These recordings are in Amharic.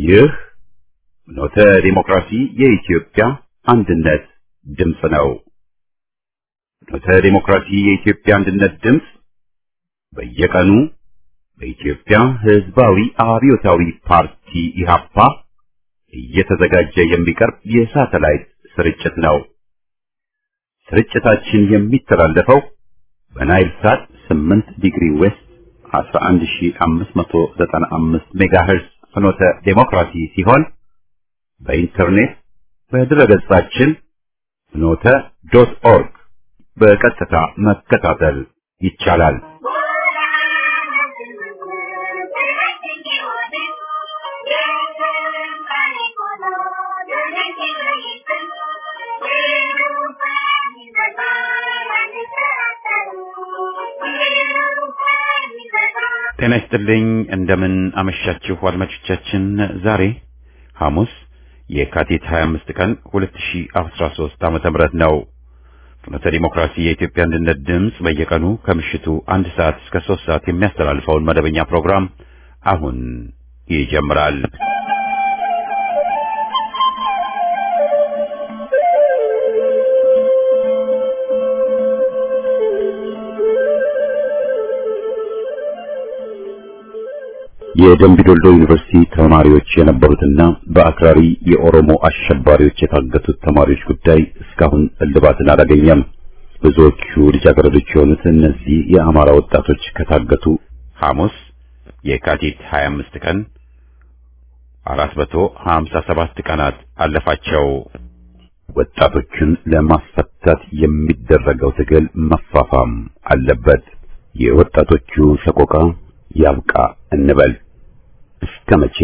ይህ ኖተ ዲሞክራሲ የኢትዮጵያ አንድነት ድምፅ ነው። ኖተ ዲሞክራሲ የኢትዮጵያ አንድነት ድምፅ በየቀኑ በኢትዮጵያ ሕዝባዊ አብዮታዊ ፓርቲ ኢህአፓ እየተዘጋጀ የሚቀርብ የሳተላይት ስርጭት ነው። ስርጭታችን የሚተላለፈው በናይል ሳት 8 ዲግሪ ዌስት 11595 ሜጋሄርዝ ፍኖተ ዴሞክራሲ ሲሆን በኢንተርኔት በድረገጻችን ፍኖተ ዶት ኦርግ በቀጥታ መከታተል ይቻላል። ጤና ይስጥልኝ። እንደምን አመሻችሁ አድማጮቻችን። ዛሬ ሐሙስ የካቲት 25 ቀን 2013 ዓመተ ምህረት ነው። ፍኖተ ዲሞክራሲ የኢትዮጵያ አንድነት ድምፅ በየቀኑ ከምሽቱ አንድ ሰዓት እስከ ሶስት ሰዓት የሚያስተላልፈውን መደበኛ ፕሮግራም አሁን ይጀምራል። የደምቢ ዶልዶ ዩኒቨርሲቲ ተማሪዎች የነበሩትና በአክራሪ የኦሮሞ አሸባሪዎች የታገቱት ተማሪዎች ጉዳይ እስካሁን እልባትን አላገኘም። ብዙዎቹ ልጃገረዶች የሆኑት እነዚህ የአማራ ወጣቶች ከታገቱ ሐሙስ የካቲት 25 ቀን 457 ቀናት አለፋቸው። ወጣቶችን ለማስፈታት የሚደረገው ትግል መፋፋም አለበት። የወጣቶቹ ሰቆቃ ያብቃ እንበል። እስከ መቼ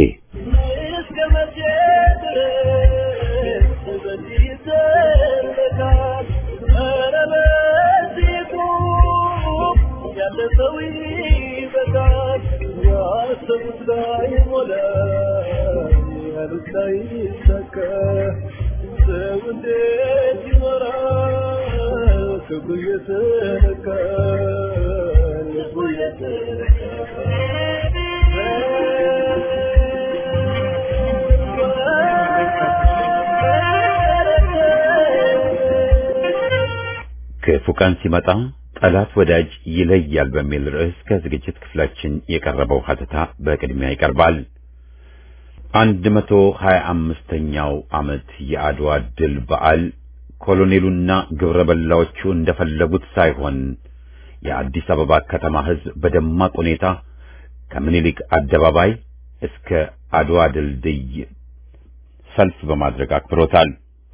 ክፉ ቀን ሲመጣ ጠላት ወዳጅ ይለያል በሚል ርዕስ ከዝግጅት ክፍላችን የቀረበው ሀተታ በቅድሚያ ይቀርባል። አንድ መቶ ሀያ አምስተኛው ዓመት የአድዋ ድል በዓል ኮሎኔሉና ግብረ በላዎቹ እንደፈለጉት ሳይሆን የአዲስ አበባ ከተማ ሕዝብ በደማቅ ሁኔታ ከምኒልክ አደባባይ እስከ አድዋ ድልድይ ሰልፍ በማድረግ አክብሮታል።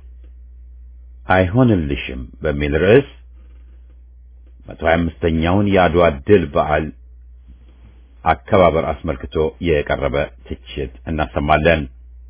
አይሆንልሽም በሚል ርዕስ መቶ ሀያ አምስተኛውን የአድዋ ድል በዓል አከባበር አስመልክቶ የቀረበ ትችት እናሰማለን።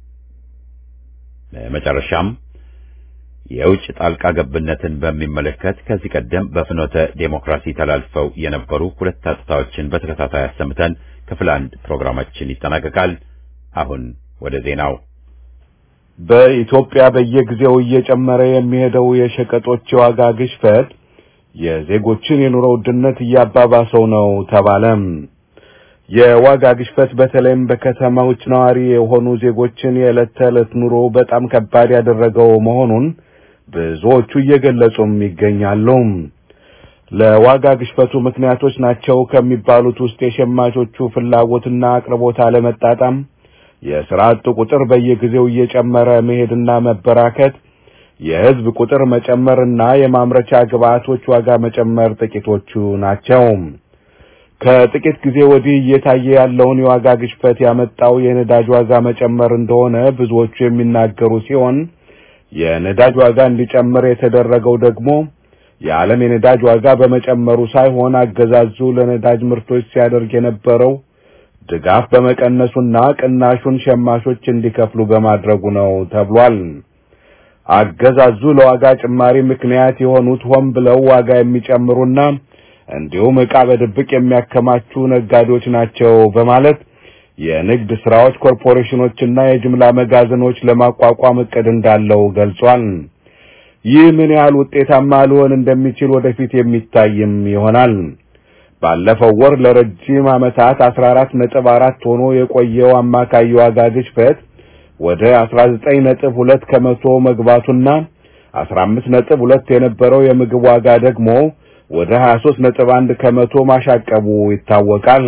በመጨረሻም የውጭ ጣልቃ ገብነትን በሚመለከት ከዚህ ቀደም በፍኖተ ዴሞክራሲ ተላልፈው የነበሩ ሁለት ሀተታዎችን በተከታታይ አሰምተን ክፍል አንድ ፕሮግራማችን ይጠናቀቃል። አሁን ወደ ዜናው። በኢትዮጵያ በየጊዜው እየጨመረ የሚሄደው የሸቀጦች የዋጋ ግሽበት የዜጎችን የኑሮ ውድነት እያባባሰው ነው ተባለም። የዋጋ ግሽበት በተለይም በከተማዎች ነዋሪ የሆኑ ዜጎችን የዕለት ተዕለት ኑሮ በጣም ከባድ ያደረገው መሆኑን ብዙዎቹ እየገለጹም ይገኛሉ። ለዋጋ ግሽበቱ ምክንያቶች ናቸው ከሚባሉት ውስጥ የሸማቾቹ ፍላጎትና አቅርቦት አለመጣጣም፣ የስራ አጡ ቁጥር በየጊዜው እየጨመረ መሄድና መበራከት፣ የህዝብ ቁጥር መጨመርና የማምረቻ ግብዓቶች ዋጋ መጨመር ጥቂቶቹ ናቸው። ከጥቂት ጊዜ ወዲህ እየታየ ያለውን የዋጋ ግሽበት ያመጣው የነዳጅ ዋጋ መጨመር እንደሆነ ብዙዎቹ የሚናገሩ ሲሆን የነዳጅ ዋጋ እንዲጨምር የተደረገው ደግሞ የዓለም የነዳጅ ዋጋ በመጨመሩ ሳይሆን አገዛዙ ለነዳጅ ምርቶች ሲያደርግ የነበረው ድጋፍ በመቀነሱና ቅናሹን ሸማቾች እንዲከፍሉ በማድረጉ ነው ተብሏል። አገዛዙ ለዋጋ ጭማሪ ምክንያት የሆኑት ሆን ብለው ዋጋ የሚጨምሩና እንዲሁም ዕቃ በድብቅ የሚያከማቹ ነጋዴዎች ናቸው በማለት የንግድ ስራዎች ኮርፖሬሽኖችና የጅምላ መጋዘኖች ለማቋቋም እቅድ እንዳለው ገልጿል። ይህ ምን ያህል ውጤታማ ሊሆን እንደሚችል ወደፊት የሚታይም ይሆናል። ባለፈው ወር ለረጅም ዓመታት 14 ነጥብ አራት ሆኖ የቆየው አማካይ ዋጋ ግሽበት ወደ 19.2 ከመቶ መግባቱና 15.2 የነበረው የምግብ ዋጋ ደግሞ ወደ 23.1 ከመቶ ማሻቀቡ ይታወቃል።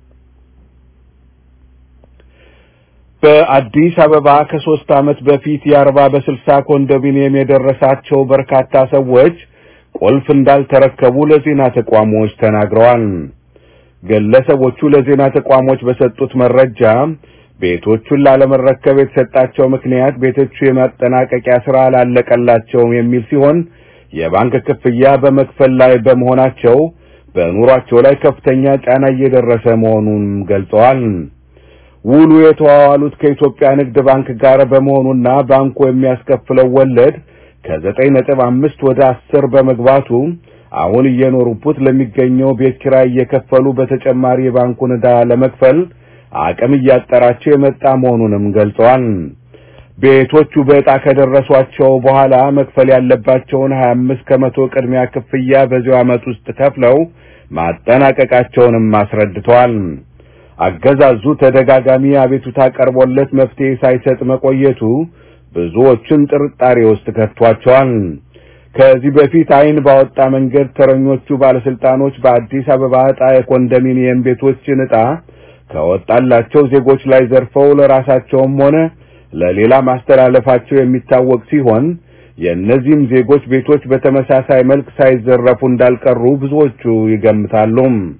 በአዲስ አበባ ከሶስት ዓመት በፊት የአርባ በስልሳ ኮንዶሚኒየም የደረሳቸው በርካታ ሰዎች ቁልፍ እንዳልተረከቡ ለዜና ተቋሞች ተናግረዋል። ግለሰቦቹ ለዜና ተቋሞች በሰጡት መረጃ ቤቶቹን ላለመረከብ የተሰጣቸው ምክንያት ቤቶቹ የማጠናቀቂያ ስራ አላለቀላቸውም የሚል ሲሆን የባንክ ክፍያ በመክፈል ላይ በመሆናቸው በኑሯቸው ላይ ከፍተኛ ጫና እየደረሰ መሆኑን ገልጸዋል። ውሉ የተዋዋሉት ከኢትዮጵያ ንግድ ባንክ ጋር በመሆኑና ባንኩ የሚያስከፍለው ወለድ ከዘጠኝ ነጥብ አምስት ወደ አስር በመግባቱ አሁን እየኖሩበት ለሚገኘው ቤት ኪራይ እየከፈሉ በተጨማሪ የባንኩን ዕዳ ለመክፈል አቅም እያጠራቸው የመጣ መሆኑንም ገልጸዋል። ቤቶቹ በዕጣ ከደረሷቸው በኋላ መክፈል ያለባቸውን 25 ከመቶ ቅድሚያ ክፍያ በዚሁ ዓመት ውስጥ ከፍለው ማጠናቀቃቸውንም አስረድተዋል። አገዛዙ ተደጋጋሚ አቤቱታ ቀርቦለት መፍትሄ ሳይሰጥ መቆየቱ ብዙዎችን ጥርጣሬ ውስጥ ከቷቸዋል። ከዚህ በፊት ዓይን ባወጣ መንገድ ተረኞቹ ባለስልጣኖች በአዲስ አበባ ዕጣ የኮንዶሚኒየም ቤቶችን ዕጣ ከወጣላቸው ዜጎች ላይ ዘርፈው ለራሳቸውም ሆነ ለሌላ ማስተላለፋቸው የሚታወቅ ሲሆን የእነዚህም ዜጎች ቤቶች በተመሳሳይ መልክ ሳይዘረፉ እንዳልቀሩ ብዙዎቹ ይገምታሉ።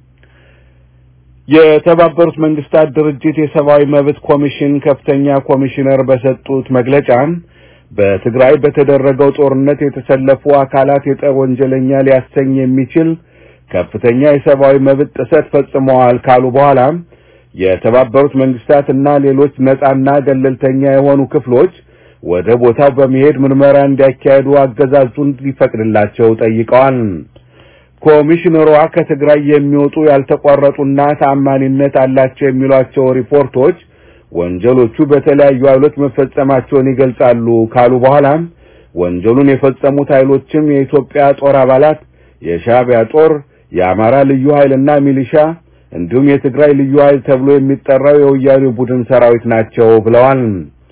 የተባበሩት መንግስታት ድርጅት የሰብአዊ መብት ኮሚሽን ከፍተኛ ኮሚሽነር በሰጡት መግለጫ በትግራይ በተደረገው ጦርነት የተሰለፉ አካላት የጦር ወንጀለኛ ሊያሰኝ የሚችል ከፍተኛ የሰብአዊ መብት ጥሰት ፈጽመዋል ካሉ በኋላ የተባበሩት መንግስታት እና ሌሎች ነጻና ገለልተኛ የሆኑ ክፍሎች ወደ ቦታው በመሄድ ምርመራ እንዲያካሄዱ አገዛዙን ሊፈቅድላቸው ጠይቀዋል። ኮሚሽነሯ ከትግራይ የሚወጡ ያልተቋረጡና ተአማኒነት አላቸው የሚሏቸው ሪፖርቶች ወንጀሎቹ በተለያዩ ኃይሎች መፈጸማቸውን ይገልጻሉ ካሉ በኋላ ወንጀሉን የፈጸሙት ኃይሎችም የኢትዮጵያ ጦር አባላት፣ የሻዕቢያ ጦር፣ የአማራ ልዩ ኃይልና ሚሊሻ እንዲሁም የትግራይ ልዩ ኃይል ተብሎ የሚጠራው የወያኔ ቡድን ሰራዊት ናቸው ብለዋል።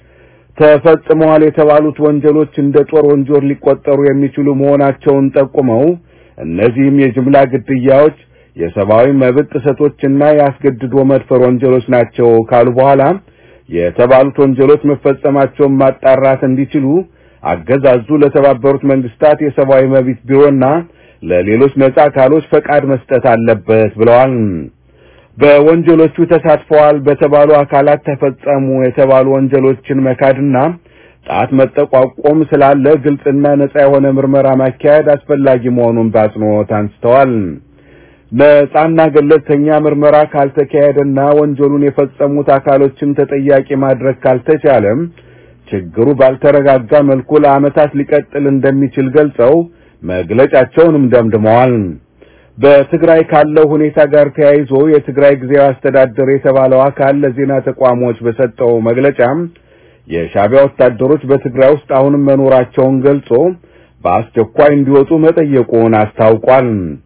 ተፈጽመዋል የተባሉት ወንጀሎች እንደ ጦር ወንጀል ሊቆጠሩ የሚችሉ መሆናቸውን ጠቁመው እነዚህም የጅምላ ግድያዎች፣ የሰብአዊ መብት ጥሰቶችና የአስገድዶ መድፈር ወንጀሎች ናቸው ካሉ በኋላ የተባሉት ወንጀሎች መፈጸማቸውን ማጣራት እንዲችሉ አገዛዙ ለተባበሩት መንግስታት የሰብአዊ መብት ቢሮና ለሌሎች ነጻ አካሎች ፈቃድ መስጠት አለበት ብለዋል። በወንጀሎቹ ተሳትፈዋል በተባሉ አካላት ተፈጸሙ የተባሉ ወንጀሎችን መካድና ጣት መጠቋቆም ስላለ ግልጽና ነጻ የሆነ ምርመራ ማካሄድ አስፈላጊ መሆኑን በአጽንኦት አንስተዋል። ነጻና ገለልተኛ ምርመራ ካልተካሄደና ወንጀሉን የፈጸሙት አካሎችን ተጠያቂ ማድረግ ካልተቻለም ችግሩ ባልተረጋጋ መልኩ ለዓመታት ሊቀጥል እንደሚችል ገልጸው መግለጫቸውንም ደምድመዋል። በትግራይ ካለው ሁኔታ ጋር ተያይዞ የትግራይ ጊዜያዊ አስተዳደር የተባለው አካል ለዜና ተቋሞች በሰጠው መግለጫ የሻዕቢያ ወታደሮች በትግራይ ውስጥ አሁንም መኖራቸውን ገልጾ በአስቸኳይ እንዲወጡ መጠየቁን አስታውቋል።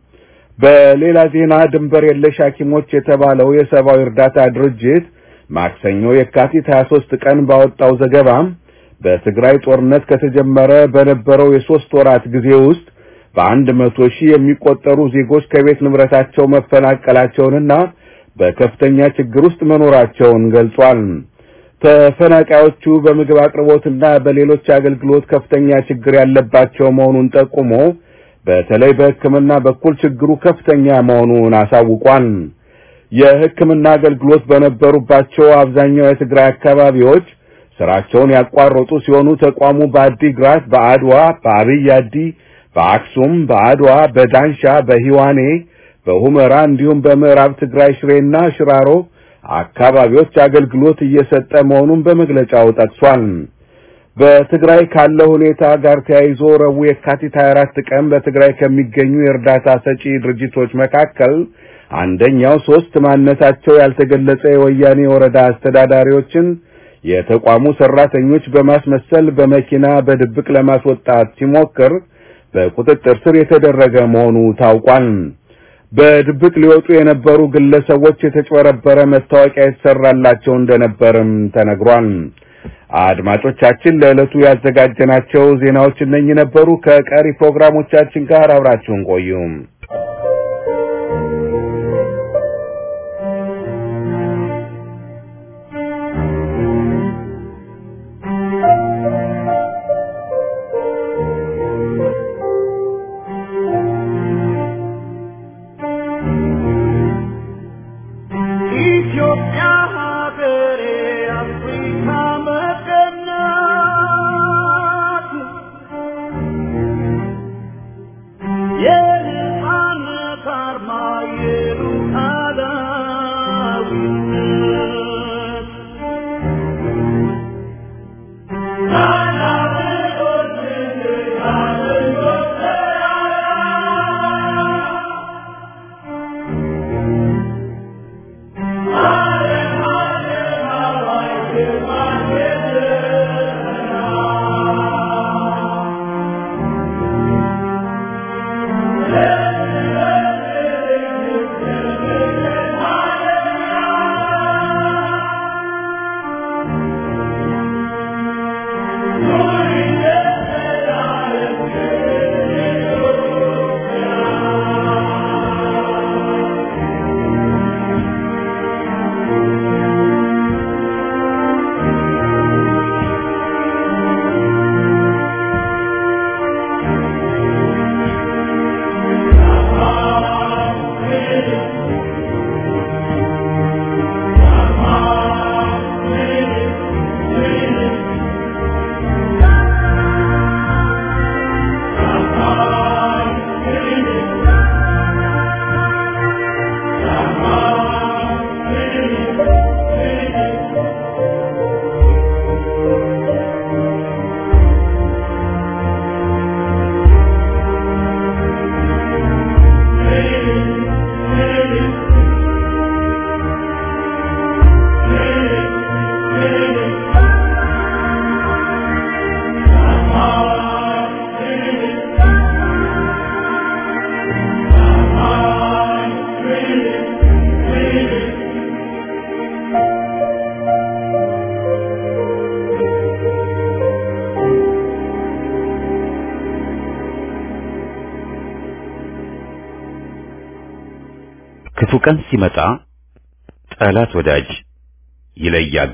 በሌላ ዜና ድንበር የለሽ ሐኪሞች የተባለው የሰብአዊ እርዳታ ድርጅት ማክሰኞ የካቲት 23 ቀን ባወጣው ዘገባ በትግራይ ጦርነት ከተጀመረ በነበረው የሶስት ወራት ጊዜ ውስጥ በአንድ መቶ ሺህ የሚቆጠሩ ዜጎች ከቤት ንብረታቸው መፈናቀላቸውንና በከፍተኛ ችግር ውስጥ መኖራቸውን ገልጿል። ተፈናቃዮቹ በምግብ አቅርቦትና በሌሎች አገልግሎት ከፍተኛ ችግር ያለባቸው መሆኑን ጠቁሞ በተለይ በሕክምና በኩል ችግሩ ከፍተኛ መሆኑን አሳውቋል። የሕክምና አገልግሎት በነበሩባቸው አብዛኛው የትግራይ አካባቢዎች ስራቸውን ያቋረጡ ሲሆኑ ተቋሙ በአዲግራት፣ በአድዋ፣ በአብይ አዲ፣ በአክሱም፣ በአድዋ፣ በዳንሻ፣ በሂዋኔ፣ በሁመራ እንዲሁም በምዕራብ ትግራይ ሽሬና ሽራሮ አካባቢዎች አገልግሎት እየሰጠ መሆኑን በመግለጫው ጠቅሷል። በትግራይ ካለው ሁኔታ ጋር ተያይዞ ረቡዕ የካቲት 24 ቀን በትግራይ ከሚገኙ የእርዳታ ሰጪ ድርጅቶች መካከል አንደኛው ሶስት ማንነታቸው ያልተገለጸ የወያኔ ወረዳ አስተዳዳሪዎችን የተቋሙ ሰራተኞች በማስመሰል በመኪና በድብቅ ለማስወጣት ሲሞክር በቁጥጥር ስር የተደረገ መሆኑ ታውቋል። በድብቅ ሊወጡ የነበሩ ግለሰቦች የተጭበረበረ መታወቂያ የተሰራላቸው እንደነበርም ተነግሯል። አድማጮቻችን ለዕለቱ ያዘጋጀናቸው ዜናዎች እነኚህ ነበሩ። ከቀሪ ፕሮግራሞቻችን ጋር አብራችሁን ቆዩም። ክፉ ቀን ሲመጣ ጠላት ወዳጅ ይለያል።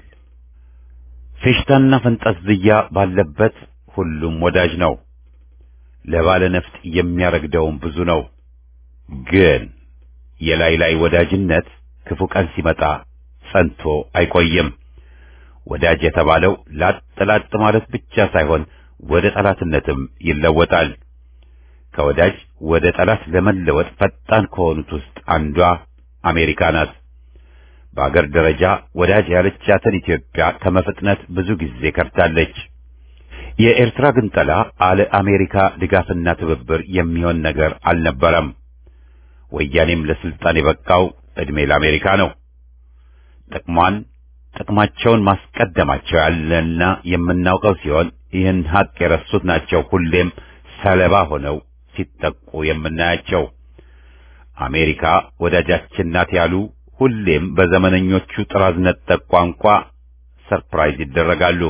ፌሽታና ፈንጠዝያ ባለበት ሁሉም ወዳጅ ነው። ለባለ ነፍጥ የሚያረግደውም ብዙ ነው። ግን የላይ ላይ ወዳጅነት ክፉ ቀን ሲመጣ ጸንቶ አይቆይም። ወዳጅ የተባለው ላጥ ላጥ ማለት ብቻ ሳይሆን ወደ ጠላትነትም ይለወጣል። ከወዳጅ ወደ ጠላት ለመለወጥ ፈጣን ከሆኑት ውስጥ አንዷ አሜሪካ ናት። በአገር ደረጃ ወዳጅ ያለቻትን ኢትዮጵያ ከመፍጥነት ብዙ ጊዜ ከርታለች። የኤርትራ ግንጠላ አለ አሜሪካ ድጋፍና ትብብር የሚሆን ነገር አልነበረም። ወያኔም ለስልጣን የበቃው ዕድሜ ለአሜሪካ ነው። ጥቅሟን ጥቅማቸውን ማስቀደማቸው ያለና የምናውቀው ሲሆን ይህን ሀቅ የረሱት ናቸው ሁሌም ሰለባ ሆነው ሲጠቁ የምናያቸው። አሜሪካ ወዳጃችን ናት ያሉ ሁሌም በዘመነኞቹ ጥራዝ ነጠቅ ቋንቋ ሰርፕራይዝ ይደረጋሉ።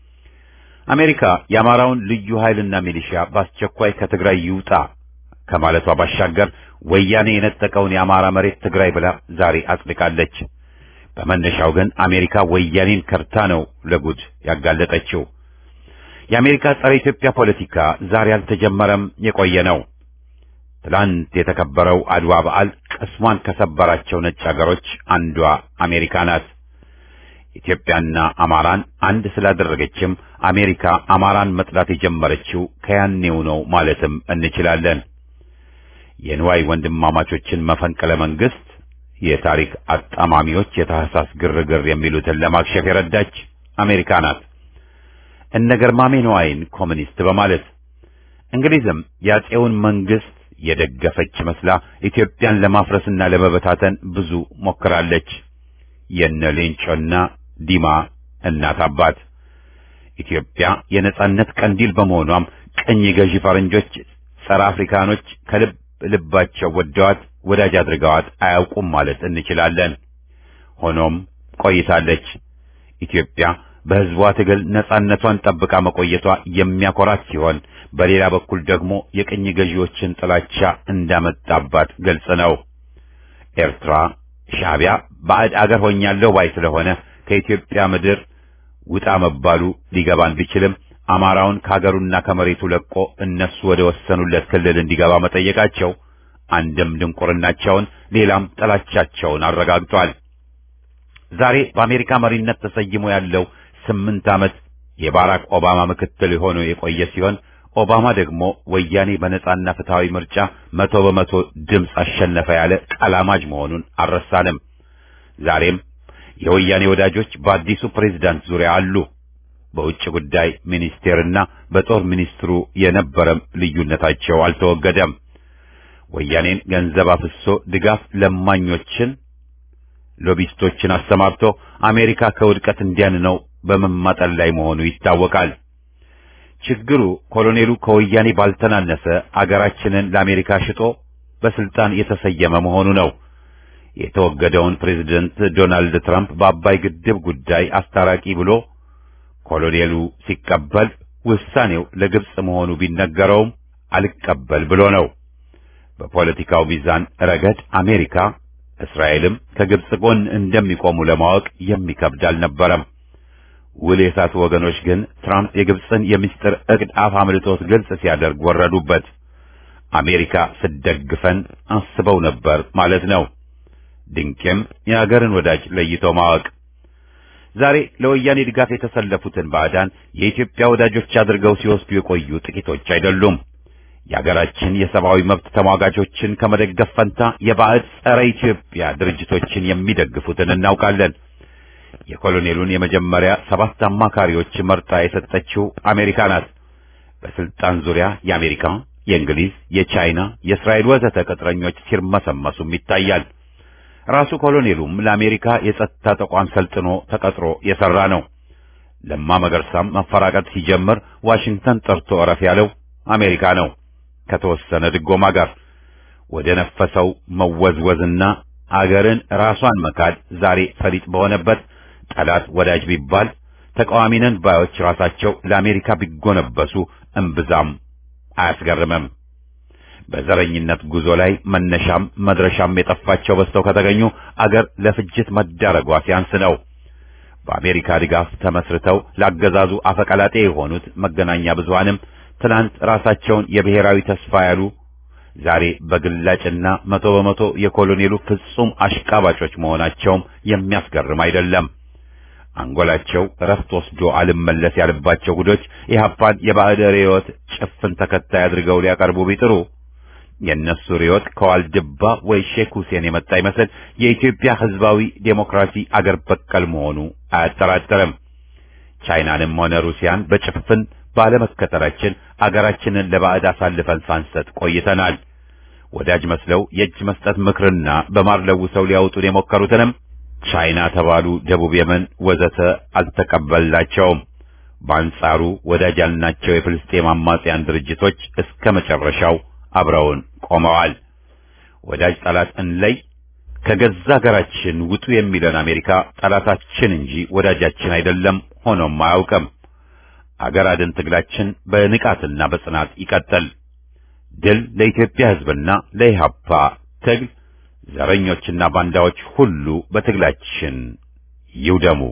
አሜሪካ የአማራውን ልዩ ኃይልና ሚሊሻ በአስቸኳይ ከትግራይ ይውጣ ከማለቷ ባሻገር ወያኔ የነጠቀውን የአማራ መሬት ትግራይ ብላ ዛሬ አጽድቃለች። በመነሻው ግን አሜሪካ ወያኔን ከርታ ነው ለጉድ ያጋለጠችው። የአሜሪካ ጸረ ኢትዮጵያ ፖለቲካ ዛሬ አልተጀመረም፣ የቆየ ነው። ትላንት የተከበረው አድዋ በዓል ቅስሟን ከሰበራቸው ነጭ አገሮች አንዷ አሜሪካ ናት። ኢትዮጵያና አማራን አንድ ስላደረገችም አሜሪካ አማራን መጥላት የጀመረችው ከያኔው ነው ማለትም እንችላለን። የንዋይ ወንድማማቾችን መፈንቅለ መንግስት የታሪክ አጣማሚዎች የታህሳስ ግርግር የሚሉትን ለማክሸፍ የረዳች አሜሪካ ናት። እነ ገርማሜ ንዋይን ኮሚኒስት በማለት እንግሊዝም የአፄውን መንግስት የደገፈች መስላ ኢትዮጵያን ለማፍረስና ለመበታተን ብዙ ሞክራለች። የነ ሌንጮና ዲማ እናት አባት ኢትዮጵያ የነጻነት ቀንዲል በመሆኗም ቅኝ ገዢ ፈረንጆች፣ ጸረ አፍሪካኖች ከልብ ልባቸው ወደዋት ወዳጅ አድርገዋት አያውቁም ማለት እንችላለን። ሆኖም ቆይታለች። ኢትዮጵያ በሕዝቧ ትግል ነጻነቷን ጠብቃ መቆየቷ የሚያኮራት ሲሆን በሌላ በኩል ደግሞ የቅኝ ገዢዎችን ጥላቻ እንዳመጣባት ግልጽ ነው። ኤርትራ፣ ሻዕቢያ ባዕድ አገር ሆኛለሁ ባይ ስለሆነ ከኢትዮጵያ ምድር ውጣ መባሉ ሊገባን ቢችልም አማራውን ከሀገሩና ከመሬቱ ለቆ እነሱ ወደ ወሰኑለት ክልል እንዲገባ መጠየቃቸው አንድም ድንቁርናቸውን ሌላም ጥላቻቸውን አረጋግጧል። ዛሬ በአሜሪካ መሪነት ተሰይሞ ያለው ስምንት ዓመት የባራክ ኦባማ ምክትል ሆኖ የቆየ ሲሆን ኦባማ ደግሞ ወያኔ በነጻና ፍትሐዊ ምርጫ መቶ በመቶ ድምፅ አሸነፈ ያለ ቀላማጅ መሆኑን አልረሳንም። ዛሬም የወያኔ ወዳጆች በአዲሱ ፕሬዝዳንት ዙሪያ አሉ። በውጭ ጉዳይ ሚኒስቴርና በጦር ሚኒስትሩ የነበረም ልዩነታቸው አልተወገደም። ወያኔን ገንዘብ አፍሶ ድጋፍ ለማኞችን ሎቢስቶችን አሰማርቶ አሜሪካ ከውድቀት እንዲያንነው በመማጠን ላይ መሆኑ ይታወቃል። ችግሩ ኮሎኔሉ ከወያኔ ባልተናነሰ አገራችንን ለአሜሪካ ሽጦ በስልጣን የተሰየመ መሆኑ ነው። የተወገደውን ፕሬዝደንት ዶናልድ ትራምፕ በአባይ ግድብ ጉዳይ አስታራቂ ብሎ ኮሎኔሉ ሲቀበል ውሳኔው ለግብጽ መሆኑ ቢነገረውም አልቀበል ብሎ ነው። በፖለቲካው ሚዛን ረገድ አሜሪካ፣ እስራኤልም ከግብጽ ጎን እንደሚቆሙ ለማወቅ የሚከብድ አልነበረም። ውል የሳቱ ወገኖች ግን ትራምፕ የግብጽን የምስጢር ዕቅድ አፍ አምልጦት ግልጽ ሲያደርግ ወረዱበት። አሜሪካ ስደግፈን አስበው ነበር ማለት ነው። ድንቄም የአገርን ወዳጅ ለይቶ ማወቅ። ዛሬ ለወያኔ ድጋፍ የተሰለፉትን ባዕዳን የኢትዮጵያ ወዳጆች አድርገው ሲወስዱ የቆዩ ጥቂቶች አይደሉም። የአገራችን የሰብአዊ መብት ተሟጋቾችን ከመደገፍ ፈንታ የባዕድ ጸረ ኢትዮጵያ ድርጅቶችን የሚደግፉትን እናውቃለን። የኮሎኔሉን የመጀመሪያ ሰባት አማካሪዎች መርጣ የሰጠችው አሜሪካ ናት። በስልጣን ዙሪያ የአሜሪካ፣ የእንግሊዝ፣ የቻይና፣ የእስራኤል ወዘተ ቅጥረኞች ሲርመሰመሱም ይታያል። ራሱ ኮሎኔሉም ለአሜሪካ የጸጥታ ተቋም ሰልጥኖ ተቀጥሮ የሰራ ነው። ለማ መገርሳም መፈራቀጥ ሲጀምር ዋሽንግተን ጠርቶ እረፍ ያለው አሜሪካ ነው። ከተወሰነ ድጎማ ጋር ወደ ነፈሰው መወዝወዝና አገርን ራሷን መካድ ዛሬ ፈሊጥ በሆነበት ጠላት ወዳጅ ቢባል ተቃዋሚ ነን ባዮች ራሳቸው ለአሜሪካ ቢጎነበሱ እምብዛም አያስገርምም። በዘረኝነት ጉዞ ላይ መነሻም መድረሻም የጠፋቸው በዝተው ከተገኙ አገር ለፍጅት መዳረጓ ሲያንስ ነው። በአሜሪካ ድጋፍ ተመስርተው ላገዛዙ አፈቀላጤ የሆኑት መገናኛ ብዙሃንም ትናንት ራሳቸውን የብሔራዊ ተስፋ ያሉ ዛሬ በግላጭና መቶ በመቶ የኮሎኔሉ ፍጹም አሽቃባጮች መሆናቸውም የሚያስገርም አይደለም። አንጎላቸው እረፍት ወስዶ አልመለስ ያለባቸው ጉዶች ኢህአፓን የባዕድ ርዕዮት ጭፍን ተከታይ አድርገው ሊያቀርቡ ቢጥሩ የእነሱ ርዕዮት ከዋልድባ ወይ ሼክ ሁሴን የመጣ ይመስል የኢትዮጵያ ሕዝባዊ ዴሞክራሲ አገር በቀል መሆኑ አያጠራጥርም። ቻይናንም ሆነ ሩሲያን በጭፍን ባለመከተላችን አገራችንን ለባዕድ አሳልፈን ሳንሰጥ ቆይተናል። ወዳጅ መስለው የእጅ መስጠት ምክርና በማር ለውሰው ሊያወጡን የሞከሩትንም ቻይና ተባሉ፣ ደቡብ የመን ወዘተ አልተቀበልናቸውም። በአንጻሩ ወዳጅ ያልናቸው የፍልስጤም አማጽያን ድርጅቶች እስከ መጨረሻው አብረውን ቆመዋል። ወዳጅ ጠላት እንለይ፣ ከገዛ ሀገራችን ውጡ የሚለን አሜሪካ ጠላታችን እንጂ ወዳጃችን አይደለም፣ ሆኖም አያውቅም። አገር አድን ትግላችን በንቃትና በጽናት ይቀጥል። ድል ለኢትዮጵያ ሕዝብና ለኢህአፓ ትግል። ዘረኞችና ባንዳዎች ሁሉ በትግላችን ይውደሙ።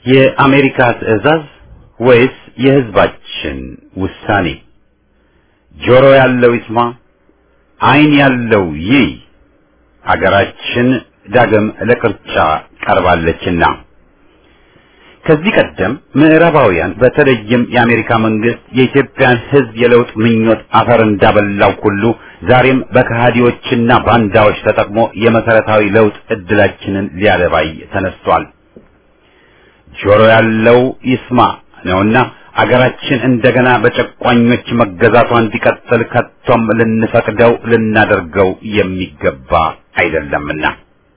የአሜሪካ ትዕዛዝ ወይስ የሕዝባችን ውሳኔ? ጆሮ ያለው ይስማ፣ ዓይን ያለው ይይ። አገራችን ዳግም ለቅርጫ ቀርባለችና ከዚህ ቀደም ምዕራባውያን በተለይም የአሜሪካ መንግስት የኢትዮጵያን ሕዝብ የለውጥ ምኞት አፈር እንዳበላው ሁሉ ዛሬም በከሃዲዎችና ባንዳዎች ተጠቅሞ የመሰረታዊ ለውጥ እድላችንን ሊያደባይ ተነስቷል። ጆሮ ያለው ይስማ ነውና አገራችን እንደገና በጨቋኞች መገዛቷ እንዲቀጥል ከቶም ልንፈቅደው ልናደርገው የሚገባ አይደለምና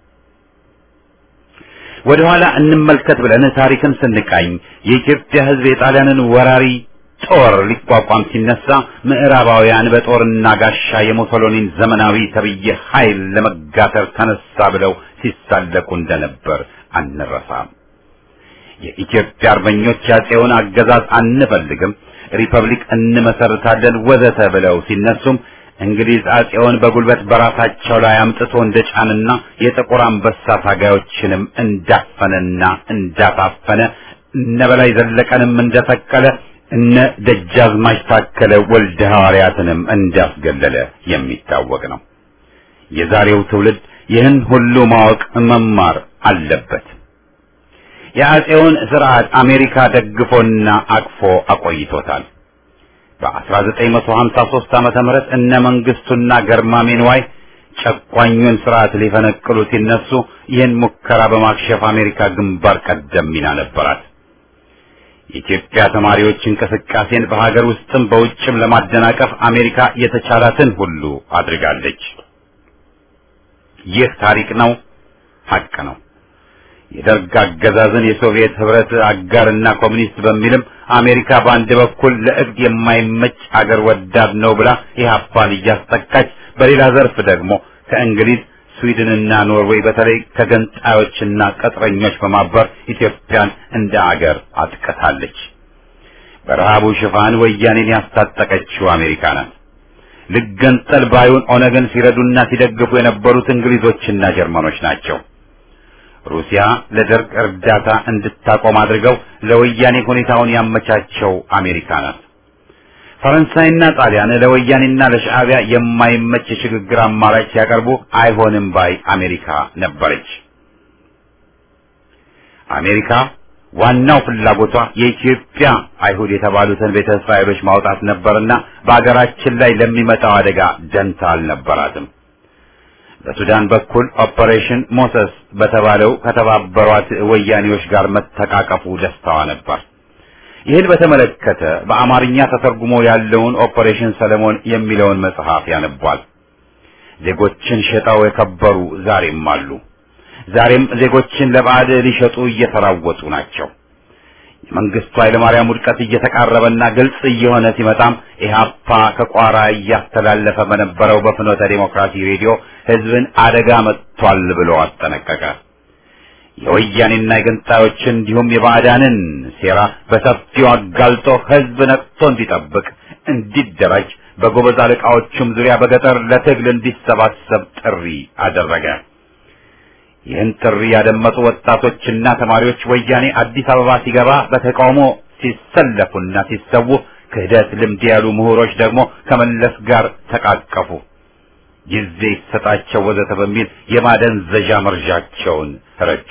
ወደ ኋላ እንመልከት ብለን ታሪክን ስንቃኝ የኢትዮጵያ ሕዝብ የጣሊያንን ወራሪ ጦር ሊቋቋም ሲነሳ ምዕራባውያን በጦርና ጋሻ የሙሶሎኒን ዘመናዊ ተብዬ ኃይል ለመጋተር ተነሳ ብለው ሲሳለቁ እንደነበር አንረሳም። የኢትዮጵያ አርበኞች ያጼውን አገዛዝ አንፈልግም፣ ሪፐብሊክ እንመሰርታለን ወዘተ ብለው ሲነሱም እንግሊዝ አጼውን በጉልበት በራሳቸው ላይ አምጥቶ እንደጫንና የጥቁር አንበሳ ታጋዮችንም እንዳፈነና እንዳታፈነ እነ በላይ ዘለቀንም እንደሰቀለ እነ ደጃዝማች ታከለ ወልደ ሐዋርያትንም እንዳስገለለ የሚታወቅ ነው። የዛሬው ትውልድ ይህን ሁሉ ማወቅ መማር አለበት። የአጼውን ስርዓት አሜሪካ ደግፎና አቅፎ አቆይቶታል። በ1953 ዓመተ ምህረት እነ መንግስቱና ገርማሜ ንዋይ ጨቋኙን ስርዓት ሊፈነቅሉ ሲነሱ ይህን ሙከራ በማክሸፍ አሜሪካ ግንባር ቀደም ሚና ነበራት። የኢትዮጵያ ተማሪዎች እንቅስቃሴን በሀገር ውስጥም በውጭም ለማደናቀፍ አሜሪካ የተቻላትን ሁሉ አድርጋለች። ይህ ታሪክ ነው፣ ሀቅ ነው። የደርግ አገዛዝን የሶቪየት ህብረት አጋርና ኮሚኒስት በሚልም አሜሪካ በአንድ በኩል ለእብድ የማይመች አገር ወዳድ ነው ብላ ኢህአፓን እያስጠቃች፣ በሌላ ዘርፍ ደግሞ ከእንግሊዝ ስዊድንና ኖርዌይ በተለይ ከገንጣዮችና ቅጥረኞች በማበር ኢትዮጵያን እንደ አገር አጥቅታለች። በረሃቡ ሽፋን ወያኔን ያስታጠቀችው አሜሪካ ናት። ልገንጠል ባዩን ኦነግን ሲረዱና ሲደግፉ የነበሩት እንግሊዞችና ጀርመኖች ናቸው። ሩሲያ ለደርግ እርዳታ እንድታቆም አድርገው ለወያኔ ሁኔታውን ያመቻቸው አሜሪካ ናት። ፈረንሳይና ጣሊያን ለወያኔና ለሻዕቢያ የማይመች የሽግግር አማራጭ ሲያቀርቡ አይሆንም ባይ አሜሪካ ነበረች። አሜሪካ ዋናው ፍላጎቷ የኢትዮጵያ አይሁድ የተባሉትን ቤተ እስራኤሎች ማውጣት ነበርና በአገራችን ላይ ለሚመጣው አደጋ ደንታ አልነበራትም። በሱዳን በኩል ኦፐሬሽን ሞሰስ በተባለው ከተባበሯት ወያኔዎች ጋር መተቃቀፉ ደስታዋ ነበር። ይህን በተመለከተ በአማርኛ ተተርጉሞ ያለውን ኦፐሬሽን ሰለሞን የሚለውን መጽሐፍ ያነቧል። ዜጎችን ሸጠው የከበሩ ዛሬም አሉ። ዛሬም ዜጎችን ለባዕድ ሊሸጡ እየተራወጡ ናቸው። የመንግስቱ ኃይለማርያም ውድቀት እየተቃረበና ግልጽ እየሆነ ሲመጣም ኢህአፓ ከቋራ እያስተላለፈ በነበረው በፍኖተ ዴሞክራሲ ሬዲዮ ህዝብን አደጋ መጥቷል ብሎ አስጠነቀቀ። የወያኔና የገንጣዮችን እንዲሁም የባዕዳንን ሴራ በሰፊው አጋልጦ ህዝብ ነቅቶ እንዲጠብቅ፣ እንዲደራጅ በጎበዝ አለቃዎቹም ዙሪያ በገጠር ለትግል እንዲሰባሰብ ጥሪ አደረገ። ይህን ጥሪ ያደመጡ ወጣቶችና ተማሪዎች ወያኔ አዲስ አበባ ሲገባ በተቃውሞ ሲሰለፉና ሲሰዉ፣ ክህደት ልምድ ያሉ ምሁሮች ደግሞ ከመለስ ጋር ተቃቀፉ። ጊዜ ይሰጣቸው ወዘተ በሚል የማደንዘዣ መርዣቸውን ረጩ።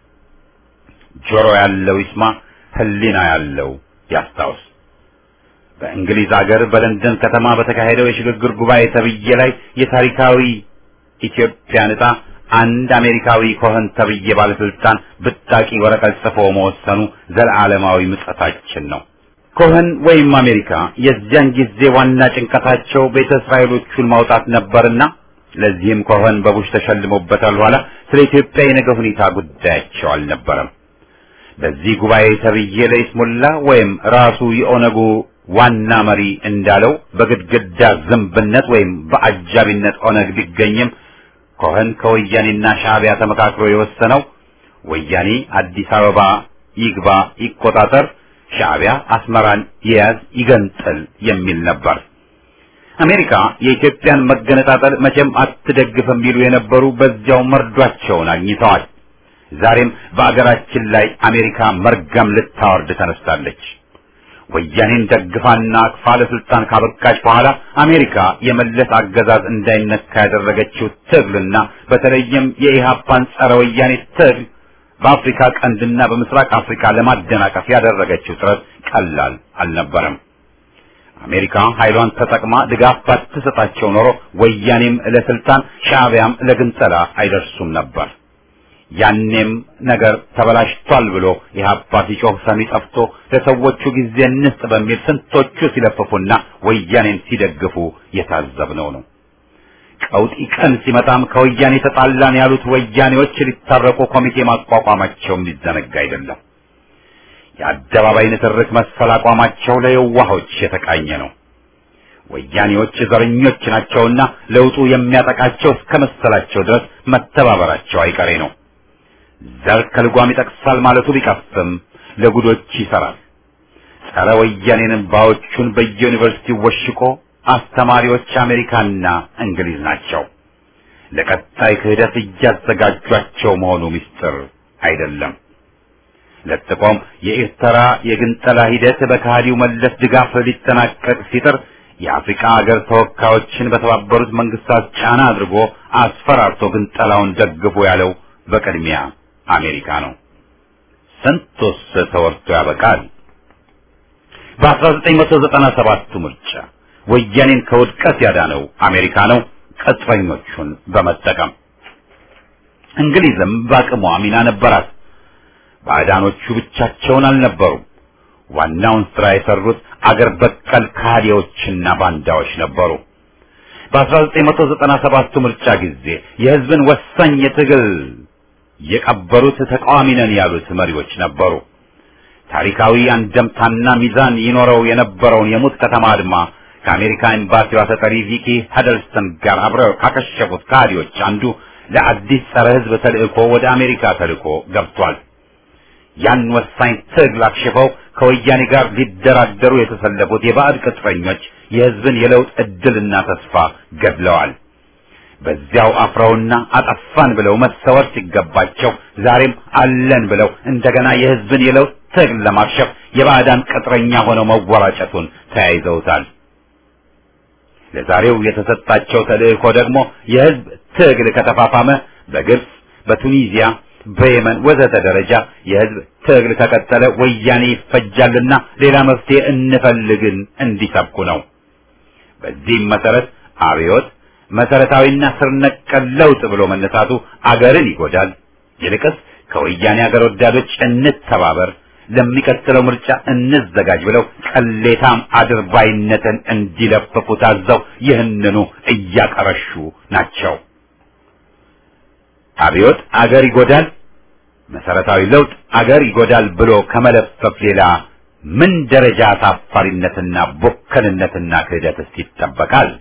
ጆሮ ያለው ይስማ፣ ህሊና ያለው ያስታውስ። በእንግሊዝ አገር በለንደን ከተማ በተካሄደው የሽግግር ጉባኤ ተብዬ ላይ የታሪካዊ ኢትዮጵያ ዕጣ አንድ አሜሪካዊ ኮኸን ተብዬ ባለስልጣን ብጣቂ ወረቀት ጽፎ መወሰኑ ዘለዓለማዊ ምጸታችን ነው። ኮኸን ወይም አሜሪካ የዚያን ጊዜ ዋና ጭንቀታቸው ቤተ እስራኤሎቹን ማውጣት ነበርና ለዚህም ኮኸን በቡሽ ተሸልሞበታል። ኋላ ስለ ኢትዮጵያ የነገ ሁኔታ ጉዳያቸው አልነበረም። በዚህ ጉባኤ ተብዬ ለይስሙላ ወይም ራሱ የኦነጉ ዋና መሪ እንዳለው በግድግዳ ዝንብነት ወይም በአጃቢነት ኦነግ ቢገኝም ኮኸን ከወያኔና ሻዕቢያ ተመካክሮ የወሰነው ወያኔ አዲስ አበባ ይግባ ይቆጣጠር፣ ሻዕቢያ አስመራን ይያዝ ይገንጥል የሚል ነበር። አሜሪካ የኢትዮጵያን መገነጣጠል መቼም አትደግፍም የሚሉ የነበሩ በዚያው መርዷቸውን አግኝተዋል። ዛሬም በአገራችን ላይ አሜሪካ መርገም ልታወርድ ተነስታለች። ወያኔን ደግፋና አቅፋ ለስልጣን ካበቃች በኋላ አሜሪካ የመለስ አገዛዝ እንዳይነካ ያደረገችው ትግልና በተለይም የኢህአፓን ጸረ ወያኔ ትግል በአፍሪካ ቀንድና በምስራቅ አፍሪካ ለማደናቀፍ ያደረገችው ጥረት ቀላል አልነበረም። አሜሪካ ኃይሏን ተጠቅማ ድጋፍ ባትሰጣቸው ኖሮ ወያኔም ለስልጣን ሻዕቢያም ለግንጠላ አይደርሱም ነበር። ያኔም ነገር ተበላሽቷል ብሎ ኢህአፓ ሲጮህ ሰሚ ጠፍቶ ለሰዎቹ ጊዜ እንስጥ በሚል ስንቶቹ ሲለፍፉና ወያኔን ሲደግፉ የታዘብነው ነው። ቀውጢ ቀን ሲመጣም ከወያኔ ተጣላን ያሉት ወያኔዎች ሊታረቁ ኮሚቴ ማቋቋማቸው የሚዘነጋ አይደለም። የአደባባይ ንትርክ መሰል አቋማቸው ለየዋሆች የተቃኘ ነው። ወያኔዎች ዘረኞች ናቸውና ለውጡ የሚያጠቃቸው እስከ መሰላቸው ድረስ መተባበራቸው አይቀሬ ነው። ዘር ከልጓም ይጠቅሳል ማለቱ ቢቀፍም ለጉዶች ይሰራል። ጸረ ወያኔንን ባዎቹን በየዩኒቨርሲቲ ወሽቆ አስተማሪዎች አሜሪካና እንግሊዝ ናቸው። ለቀጣይ ክህደት እያዘጋጇቸው መሆኑ ምስጢር አይደለም። ለጥቆም የኤርትራ የግንጠላ ሂደት በከሃዲው መለስ ድጋፍ ሊጠናቀቅ ሲጥር የአፍሪካ ሀገር ተወካዮችን በተባበሩት መንግስታት ጫና አድርጎ አስፈራርቶ ግንጠላውን ደግፎ ያለው በቅድሚያ አሜሪካ ነው። ስንቱስ ተወርቶ ያበቃል። በ1997 ምርጫ ወያኔን ከውድቀት ያዳነው አሜሪካ ነው፣ ቅጥረኞቹን በመጠቀም እንግሊዝም በአቅሟ ሚና ነበራት። ባዕዳኖቹ ብቻቸውን አልነበሩም። ዋናውን ስራ የሰሩት አገር በቀል ካዲዎችና ባንዳዎች ነበሩ። በ1997 ምርጫ ጊዜ የህዝብን ወሳኝ የትግል የቀበሩት ተቃዋሚ ነን ያሉት መሪዎች ነበሩ። ታሪካዊ አንደምታና ሚዛን ይኖረው የነበረውን የሙት ከተማ አድማ ከአሜሪካ ኤምባሲዋ ተጠሪ ቪኪ ሀደልስተን ጋር አብረው ካከሸፉት ካዲዎች አንዱ ለአዲስ ጸረ ህዝብ ተልእኮ ወደ አሜሪካ ተልእኮ ገብቷል። ያን ወሳኝ ትግል አክሽፈው ከወያኔ ጋር ሊደራደሩ የተሰለፉት የባዕድ ቅጥረኞች የህዝብን የለውጥ እድልና ተስፋ ገድለዋል። በዚያው አፍረውና አጠፋን ብለው መሰወር ሲገባቸው ዛሬም አለን ብለው እንደገና የህዝብን የለውጥ ትግል ለማክሸፍ የባዕዳን ቅጥረኛ ሆነው መወራጨቱን ተያይዘውታል። ለዛሬው የተሰጣቸው ተልእኮ ደግሞ የህዝብ ትግል ከተፋፋመ በግብጽ፣ በቱኒዚያ፣ በየመን ወዘተ ደረጃ የህዝብ ትግል ከቀጠለ ወያኔ ይፈጃልና ሌላ መፍትሄ እንፈልግን እንዲሰብኩ ነው። በዚህም መሰረት አብዮት መሰረታዊና ስር ነቀል ለውጥ ብሎ መነሳቱ አገርን ይጎዳል። ይልቅስ ከወያኔ አገር ወዳዶች እንተባበር፣ ለሚቀጥለው ምርጫ እንዘጋጅ ብለው ቅሌታም አድርባይነትን እንዲለፍፉ ታዘው ይህንኑ እያቀረሹ ናቸው። አብዮት አገር ይጎዳል፣ መሰረታዊ ለውጥ አገር ይጎዳል ብሎ ከመለፈፍ ሌላ ምን ደረጃ አሳፋሪነትና ቦከንነትና ክህደትስ ይጠበቃል?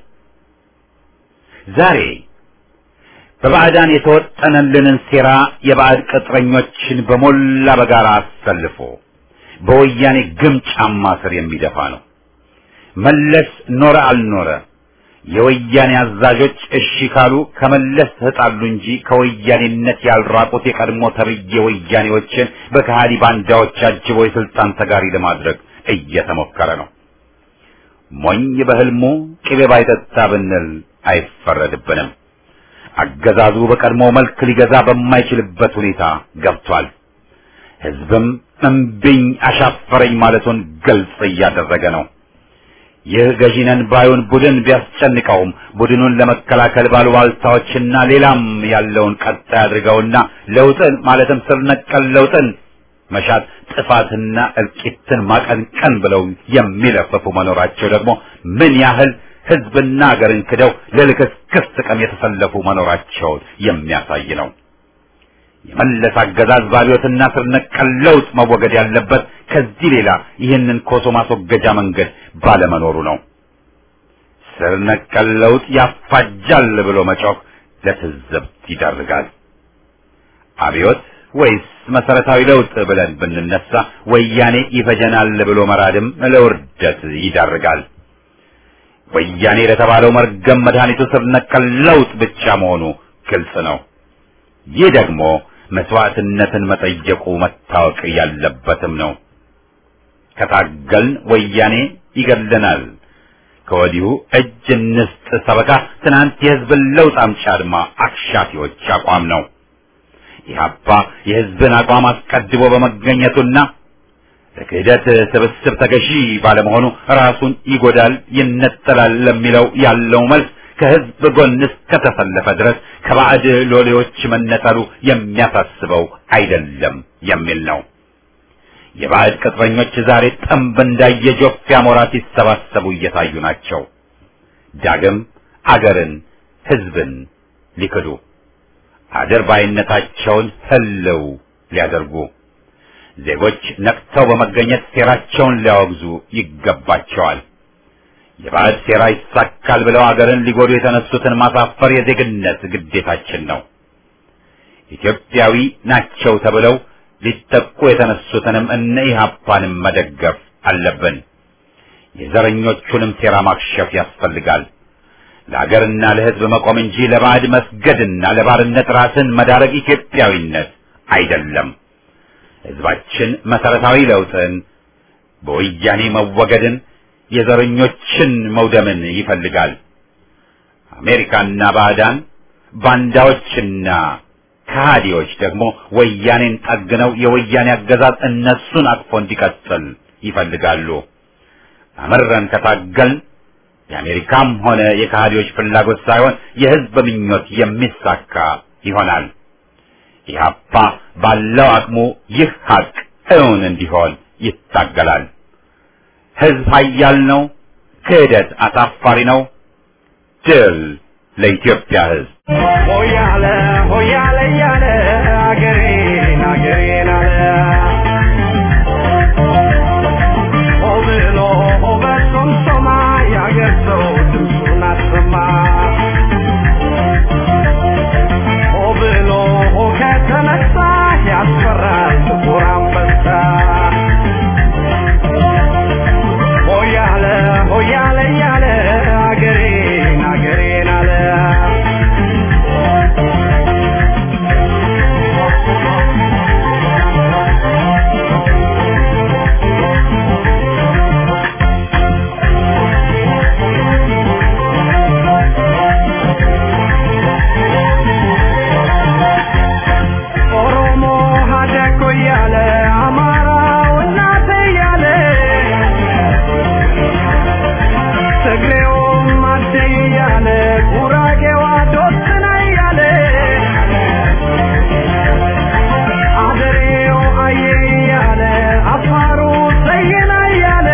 ዛሬ በባዕዳን የተወጠነልንን ሴራ የባዕድ ቅጥረኞችን በሞላ በጋራ አሰልፎ በወያኔ ግም ጫማ ስር የሚደፋ ነው። መለስ ኖረ አልኖረ የወያኔ አዛዦች እሺ ካሉ ከመለስ ተጣሉ እንጂ ከወያኔነት ያልራቁት የቀድሞ ተብዬ ወያኔዎችን በከሃዲ ባንዳዎች አጅቦ የስልጣን ተጋሪ ለማድረግ እየተሞከረ ነው። ሞኝ በህልሙ ቅቤ ባይጠጣ ብንል አይፈረድብንም። አገዛዙ በቀድሞ መልክ ሊገዛ በማይችልበት ሁኔታ ገብቷል። ህዝብም እምቢኝ አሻፈረኝ ማለቱን ግልጽ እያደረገ ነው። ይህ ገዢነን ባዩን ቡድን ቢያስጨንቀውም ቡድኑን ለመከላከል ባሉባልታዎችና ሌላም ያለውን ቀጣይ አድርገውና ለውጥን ማለትም ስር ነቀል ለውጥን መሻት ጥፋትና እልቂትን ማቀንቀን ብለው የሚለፈፉ መኖራቸው ደግሞ ምን ያህል ህዝብና ሀገርን ክደው ለልክስክስ ጥቅም የተሰለፉ መኖራቸውን የሚያሳይ ነው። የመለስ አገዛዝ ባቢዮትና ስር ነቀል ለውጥ መወገድ ያለበት ከዚህ ሌላ ይህንን ኮሶ ማስወገጃ መንገድ ባለመኖሩ ነው። ስር ነቀል ለውጥ ያፋጃል ብሎ መጮህ ለትዝብት ይዳርጋል። አብዮት ወይስ መሰረታዊ ለውጥ ብለን ብንነሳ ወያኔ ይፈጀናል ብሎ መራድም ለውርደት ይዳርጋል። ወያኔ ለተባለው መርገም መድኃኒቱ ስር ነቀል ለውጥ ብቻ መሆኑ ግልጽ ነው። ይህ ደግሞ መስዋዕትነትን መጠየቁ መታወቅ ያለበትም ነው። ከታገልን ወያኔ ይገለናል። ከወዲሁ እጅ እንስጥ ሰበካ ትናንት የህዝብን ለውጥ አምጪ አድማ አክሻፊዎች አቋም ነው። ኢህአፓ የህዝብን አቋም አስቀድሞ በመገኘቱና ለክህደት ስብስብ ተገዢ ባለመሆኑ ራሱን ይጎዳል፣ ይነጠላል ለሚለው ያለው መልስ ከህዝብ ጎን እስከተሰለፈ ድረስ ከባዕድ ሎሌዎች መነጠሉ የሚያሳስበው አይደለም የሚል ነው። የባዕድ ቅጥረኞች ዛሬ ጠንብ እንዳየ ጆፍ አሞራ ሲሰባሰቡ እየታዩ ናቸው። ዳግም አገርን፣ ህዝብን ሊክዱ አድርባይነታቸውን ህልው ሊያደርጉ ዜጎች ነቅተው በመገኘት ሴራቸውን ሊያወግዙ ይገባቸዋል። የባዕድ ሴራ ይሳካል ብለው አገርን ሊጎዱ የተነሱትን ማሳፈር የዜግነት ግዴታችን ነው። ኢትዮጵያዊ ናቸው ተብለው ሊጠቁ የተነሱትንም እነ ኢህአፓንም መደገፍ አለብን። የዘረኞቹንም ሴራ ማክሸፍ ያስፈልጋል። ለአገርና ለህዝብ መቆም እንጂ ለባዕድ መስገድና ለባርነት ራስን መዳረግ ኢትዮጵያዊነት አይደለም። ህዝባችን መሰረታዊ ለውጥን፣ በወያኔ መወገድን፣ የዘረኞችን መውደምን ይፈልጋል። አሜሪካና ባዕዳን ባንዳዎችና ከሃዲዎች ደግሞ ወያኔን ጠግነው የወያኔ አገዛዝ እነሱን አቅፎ እንዲቀጥል ይፈልጋሉ። አመረን ከታገልን የአሜሪካም ሆነ የከሃዲዎች ፍላጎት ሳይሆን የህዝብ ምኞት የሚሳካ ይሆናል። ኢህአፓ ባለው አቅሙ ይህ ሀቅ እውን እንዲሆን ይታገላል። ህዝብ ኃያል ነው። ክህደት አሳፋሪ ነው። ድል ለኢትዮጵያ ህዝብ። ሆያለ ሆያለ እያለ አገሬን አገሬን አለ ሆ ብሎ ሆ በሶምሶማ የአገር ሰው ድምፁን አሰማ ሆ ብሎ ሆ ከተነሳ ያስፈራል ጥቁር አንበሳ ሆያለ ሆያለ እያለ አገሬን አገሬን አለ ኦሮሞ ሀደኮ እያለ አማራው እናቴ እያለ ትግሬውም አዴ እያለ ጉራጌዋ ዶስና እያለ አደሬው አየ እያለ አፋሩ ሰየና እያለ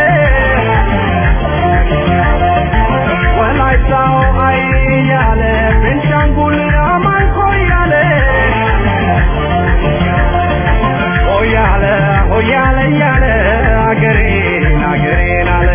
ወላይታው አይ እያለ ቤንሻንጉል አማንኮ እያለ ሆያለ ሆያለ እያለ አገሬን አገሬን አለ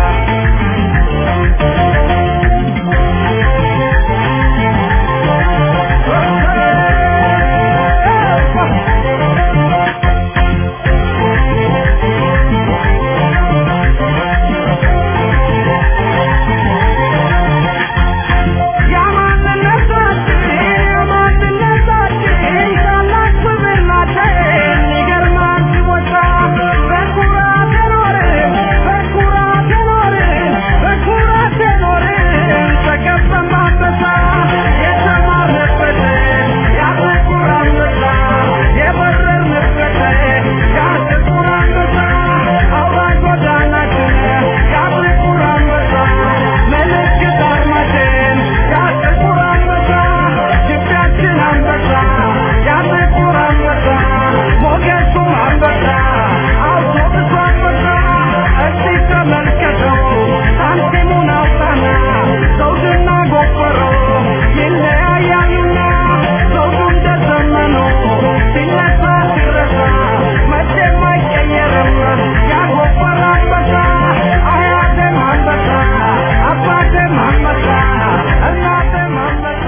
ያማንነታችን ያማንነታችን ታላቅ ክብር ናችን ይገርማል ሲወጣ በኩራት የኖርን በኩራት የኖርን በኩራት የኖርን ተከበን ባንበሳ የተማርንበት ያ ጥቁር አንበሳ የበረርንበት ያ ጥቁር አንበሳ አውራ ጎዳናችን ያ ጥቁር አንበሳ ምልክት አርማችን ያ ጥቁር አንበሳ ግቢያችን አንበሳ ያ ጥቁር አንበሳ ሞገሱም አንበሳ አውቶቡሱ አንበሳ እስቲ ተመልከተው ሳንቲሙን አውጣና ዘውድና ጎፈሮ ይለያያሉና ዘውዱ እንደ ዘመኑ ሲነሳ ሲረሳ መቼም አይቀየርም ያ ጎፈር አንበሳ አያቴም አንበሳ አባቴም አንበሳ እናቴም አንበሳ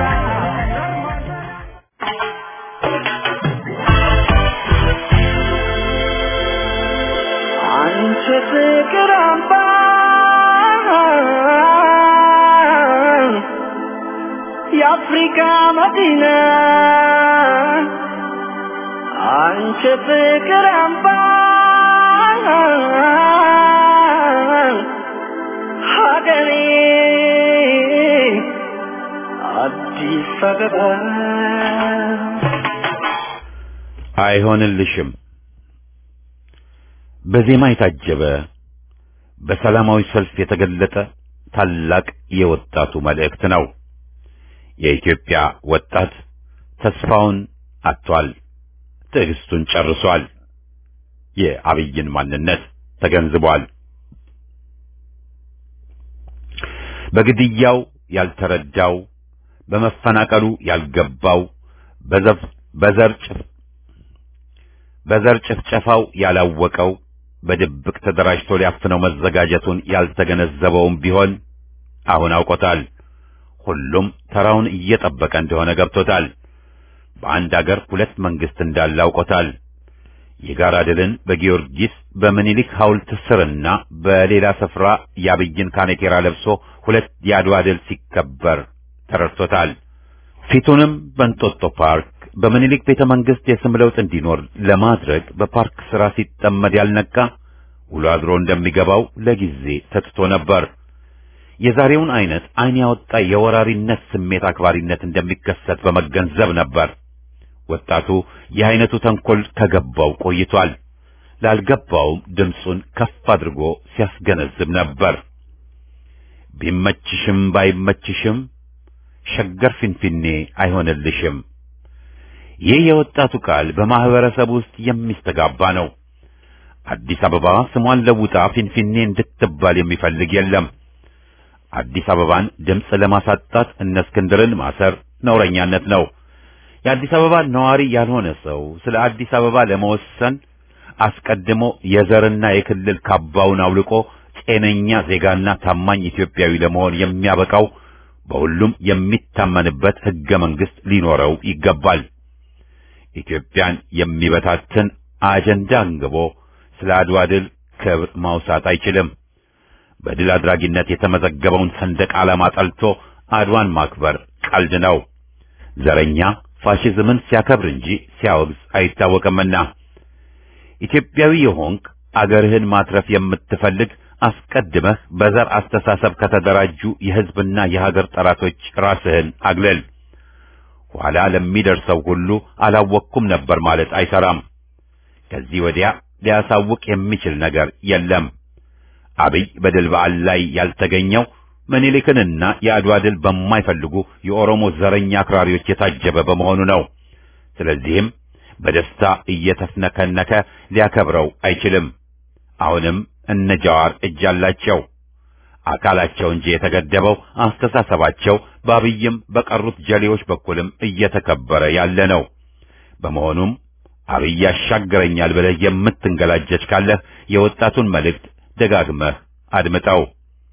አንቺ ፍቅር አምባ የአፍሪካ መዲና አንቺ ፍቅር አምባ ሀገሬ አዲስ አበባ አይሆንልሽም በዜማ የታጀበ በሰላማዊ ሰልፍ የተገለጠ ታላቅ የወጣቱ መልእክት ነው። የኢትዮጵያ ወጣት ተስፋውን አጥቷል፣ ትዕግስቱን ጨርሷል፣ የአብይን ማንነት ተገንዝቧል። በግድያው ያልተረዳው፣ በመፈናቀሉ ያልገባው፣ በዘፍ በዘር ጭፍ በዘር ጭፍጨፋው ያላወቀው በድብቅ ተደራጅቶ ሊያፍነው መዘጋጀቱን ያልተገነዘበውም ቢሆን አሁን አውቆታል። ሁሉም ተራውን እየጠበቀ እንደሆነ ገብቶታል። በአንድ አገር ሁለት መንግስት እንዳለ አውቆታል። የጋራ ድልን በጊዮርጊስ በምኒልክ ሐውልት ስርና በሌላ ስፍራ የአብይን ካኔቴራ ለብሶ ሁለት የአድዋ ድል ሲከበር ተረድቶታል። ፊቱንም በእንጦጦ ፓርክ በምኒልክ ቤተ መንግስት የስም ለውጥ እንዲኖር ለማድረግ በፓርክ ስራ ሲጠመድ ያልነቃ ውሎ አድሮ እንደሚገባው ለጊዜ ተትቶ ነበር። የዛሬውን አይነት አይን ያወጣ የወራሪነት ስሜት አክባሪነት እንደሚከሰት በመገንዘብ ነበር። ወጣቱ የአይነቱ ተንኮል ከገባው ቆይቷል። ላልገባውም ድምፁን ከፍ አድርጎ ሲያስገነዝብ ነበር። ቢመችሽም ባይመችሽም ሸገር ፊንፊኔ አይሆንልሽም። ይህ የወጣቱ ቃል በማህበረሰብ ውስጥ የሚስተጋባ ነው። አዲስ አበባ ስሟን ለውጣ ፊንፊኔ እንድትባል የሚፈልግ የለም። አዲስ አበባን ድምፅ ለማሳጣት እነ እስክንድርን ማሰር ነውረኛነት ነው። የአዲስ አበባ ነዋሪ ያልሆነ ሰው ስለ አዲስ አበባ ለመወሰን አስቀድሞ የዘርና የክልል ካባውን አውልቆ ጤነኛ ዜጋና ታማኝ ኢትዮጵያዊ ለመሆን የሚያበቃው በሁሉም የሚታመንበት ሕገ መንግሥት ሊኖረው ይገባል። ኢትዮጵያን የሚበታትን አጀንዳ አንግቦ ስለ አድዋ ድል ክብር ማውሳት አይችልም። በድል አድራጊነት የተመዘገበውን ሰንደቅ ዓላማ ጠልቶ አድዋን ማክበር ቀልድ ነው። ዘረኛ ፋሽዝምን ሲያከብር እንጂ ሲያወግዝ አይታወቅምና ኢትዮጵያዊ የሆንክ አገርህን ማትረፍ የምትፈልግ አስቀድመህ በዘር አስተሳሰብ ከተደራጁ የሕዝብና የሀገር ጠላቶች ራስህን አግለል። ኋላ ለሚደርሰው ሁሉ አላወቅኩም ነበር ማለት አይሰራም። ከዚህ ወዲያ ሊያሳውቅ የሚችል ነገር የለም። አብይ በድል በዓል ላይ ያልተገኘው ምኒልክንና የአድዋ ድል በማይፈልጉ የኦሮሞ ዘረኛ አክራሪዎች የታጀበ በመሆኑ ነው። ስለዚህም በደስታ እየተፍነከነከ ሊያከብረው አይችልም። አሁንም እነ ጃዋር እጅ አላቸው። አካላቸው እንጂ የተገደበው አስተሳሰባቸው በአብይም በቀሩት ጀሌዎች በኩልም እየተከበረ ያለ ነው። በመሆኑም አብይ ያሻግረኛል ብለህ የምትንገላጀች ካለህ የወጣቱን መልእክት ደጋግመህ አድምጠው።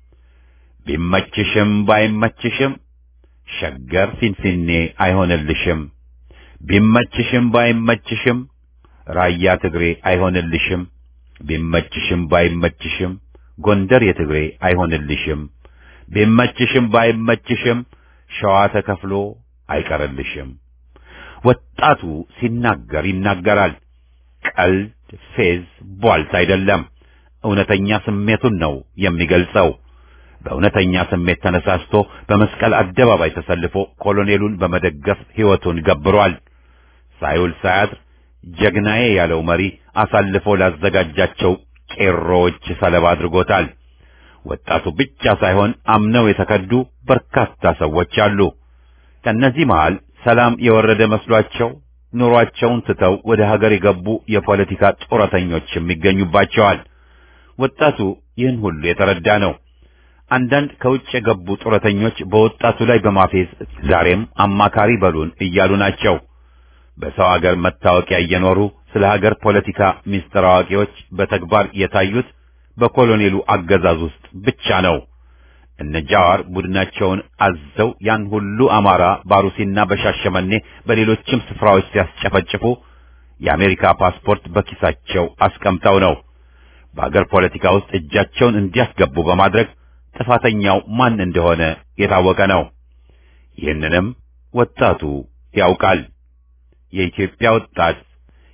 ቢመችሽም ባይመችሽም ሸገር ፊንፊኔ አይሆንልሽም። ቢመችሽም ባይመችሽም ራያ ትግሬ አይሆንልሽም። ቢመችሽም ባይመችሽም ጎንደር የትግሬ አይሆንልሽም። ቢመችሽም ባይመችሽም ሸዋ ተከፍሎ አይቀርልሽም። ወጣቱ ሲናገር ይናገራል። ቀልድ፣ ፌዝ፣ ቧልት አይደለም። እውነተኛ ስሜቱን ነው የሚገልጸው። በእውነተኛ ስሜት ተነሳስቶ በመስቀል አደባባይ ተሰልፎ ኮሎኔሉን በመደገፍ ሕይወቱን ገብሯል። ሳይውል ሳያድር ጀግናዬ ያለው መሪ አሳልፎ ላዘጋጃቸው ቄሮዎች ሰለባ አድርጎታል። ወጣቱ ብቻ ሳይሆን አምነው የተከዱ በርካታ ሰዎች አሉ። ከእነዚህ መሃል ሰላም የወረደ መስሏቸው ኑሯቸውን ትተው ወደ ሀገር የገቡ የፖለቲካ ጡረተኞችም ይገኙባቸዋል። ወጣቱ ይህን ሁሉ የተረዳ ነው። አንዳንድ ከውጭ የገቡ ጡረተኞች በወጣቱ ላይ በማፌዝ ዛሬም አማካሪ በሉን እያሉ ናቸው። በሰው ሀገር መታወቂያ እየኖሩ ስለ ሀገር ፖለቲካ ሚስጥር አዋቂዎች በተግባር የታዩት በኮሎኔሉ አገዛዝ ውስጥ ብቻ ነው። እነ ጃዋር ቡድናቸውን አዘው ያን ሁሉ አማራ ባሩሲና በሻሸመኔ በሌሎችም ስፍራዎች ሲያስጨፈጭፉ የአሜሪካ ፓስፖርት በኪሳቸው አስቀምጠው ነው። በአገር ፖለቲካ ውስጥ እጃቸውን እንዲያስገቡ በማድረግ ጥፋተኛው ማን እንደሆነ የታወቀ ነው። ይህንንም ወጣቱ ያውቃል። የኢትዮጵያ ወጣት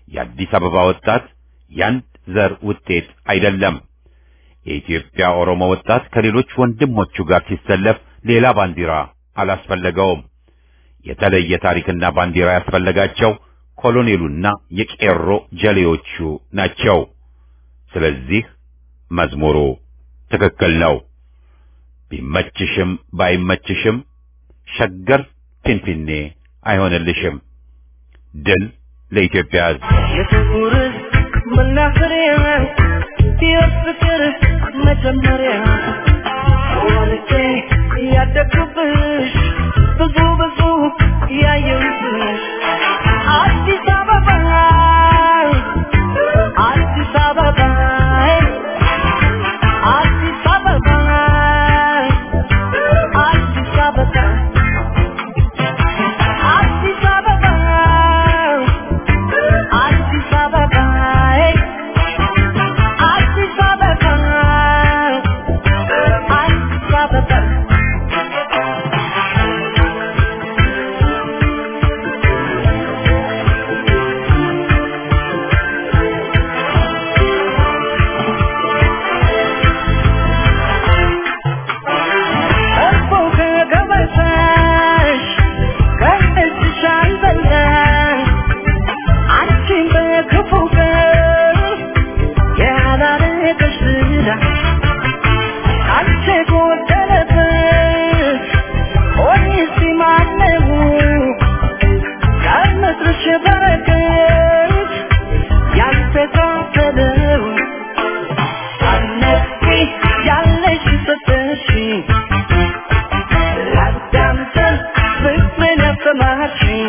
የአዲስ አበባ ወጣት ያንድ ዘር ውጤት አይደለም። የኢትዮጵያ ኦሮሞ ወጣት ከሌሎች ወንድሞቹ ጋር ሲሰለፍ ሌላ ባንዲራ አላስፈለገውም። የተለየ ታሪክና ባንዲራ ያስፈለጋቸው ኮሎኔሉና የቄሮ ጀሌዎቹ ናቸው። ስለዚህ መዝሙሩ ትክክል ነው። ቢመችሽም ባይመችሽም ሸገር ፊንፊኔ አይሆንልሽም። ድል ለኢትዮጵያ ሕዝብ። የፍቅር መናኸሪያ የፍቅር መጀመሪያ ወልጄ ያደግኩብሽ ብዙ ብዙ ያየሁብሽ አዲስ አበባ አዲስ አበባ አዲስ አበባ አዲስ አበባ አዲስ አበባ አዲስ አበባ አዲስ አበባ አዲስ አበባ እኮ ከገበታሽ ከእጅሽ አልበላሽ አንቺን በክፉ ቀን ያላረገሽ ዝና አንቺ ጎደለበት ሆኔስ ማነው ከምድርሽ በረከት ያልተካፈለው አነቂ ያለሽ ሰጠሽኝ ላዳምጠን ፍቅርን ያሰማሽኝ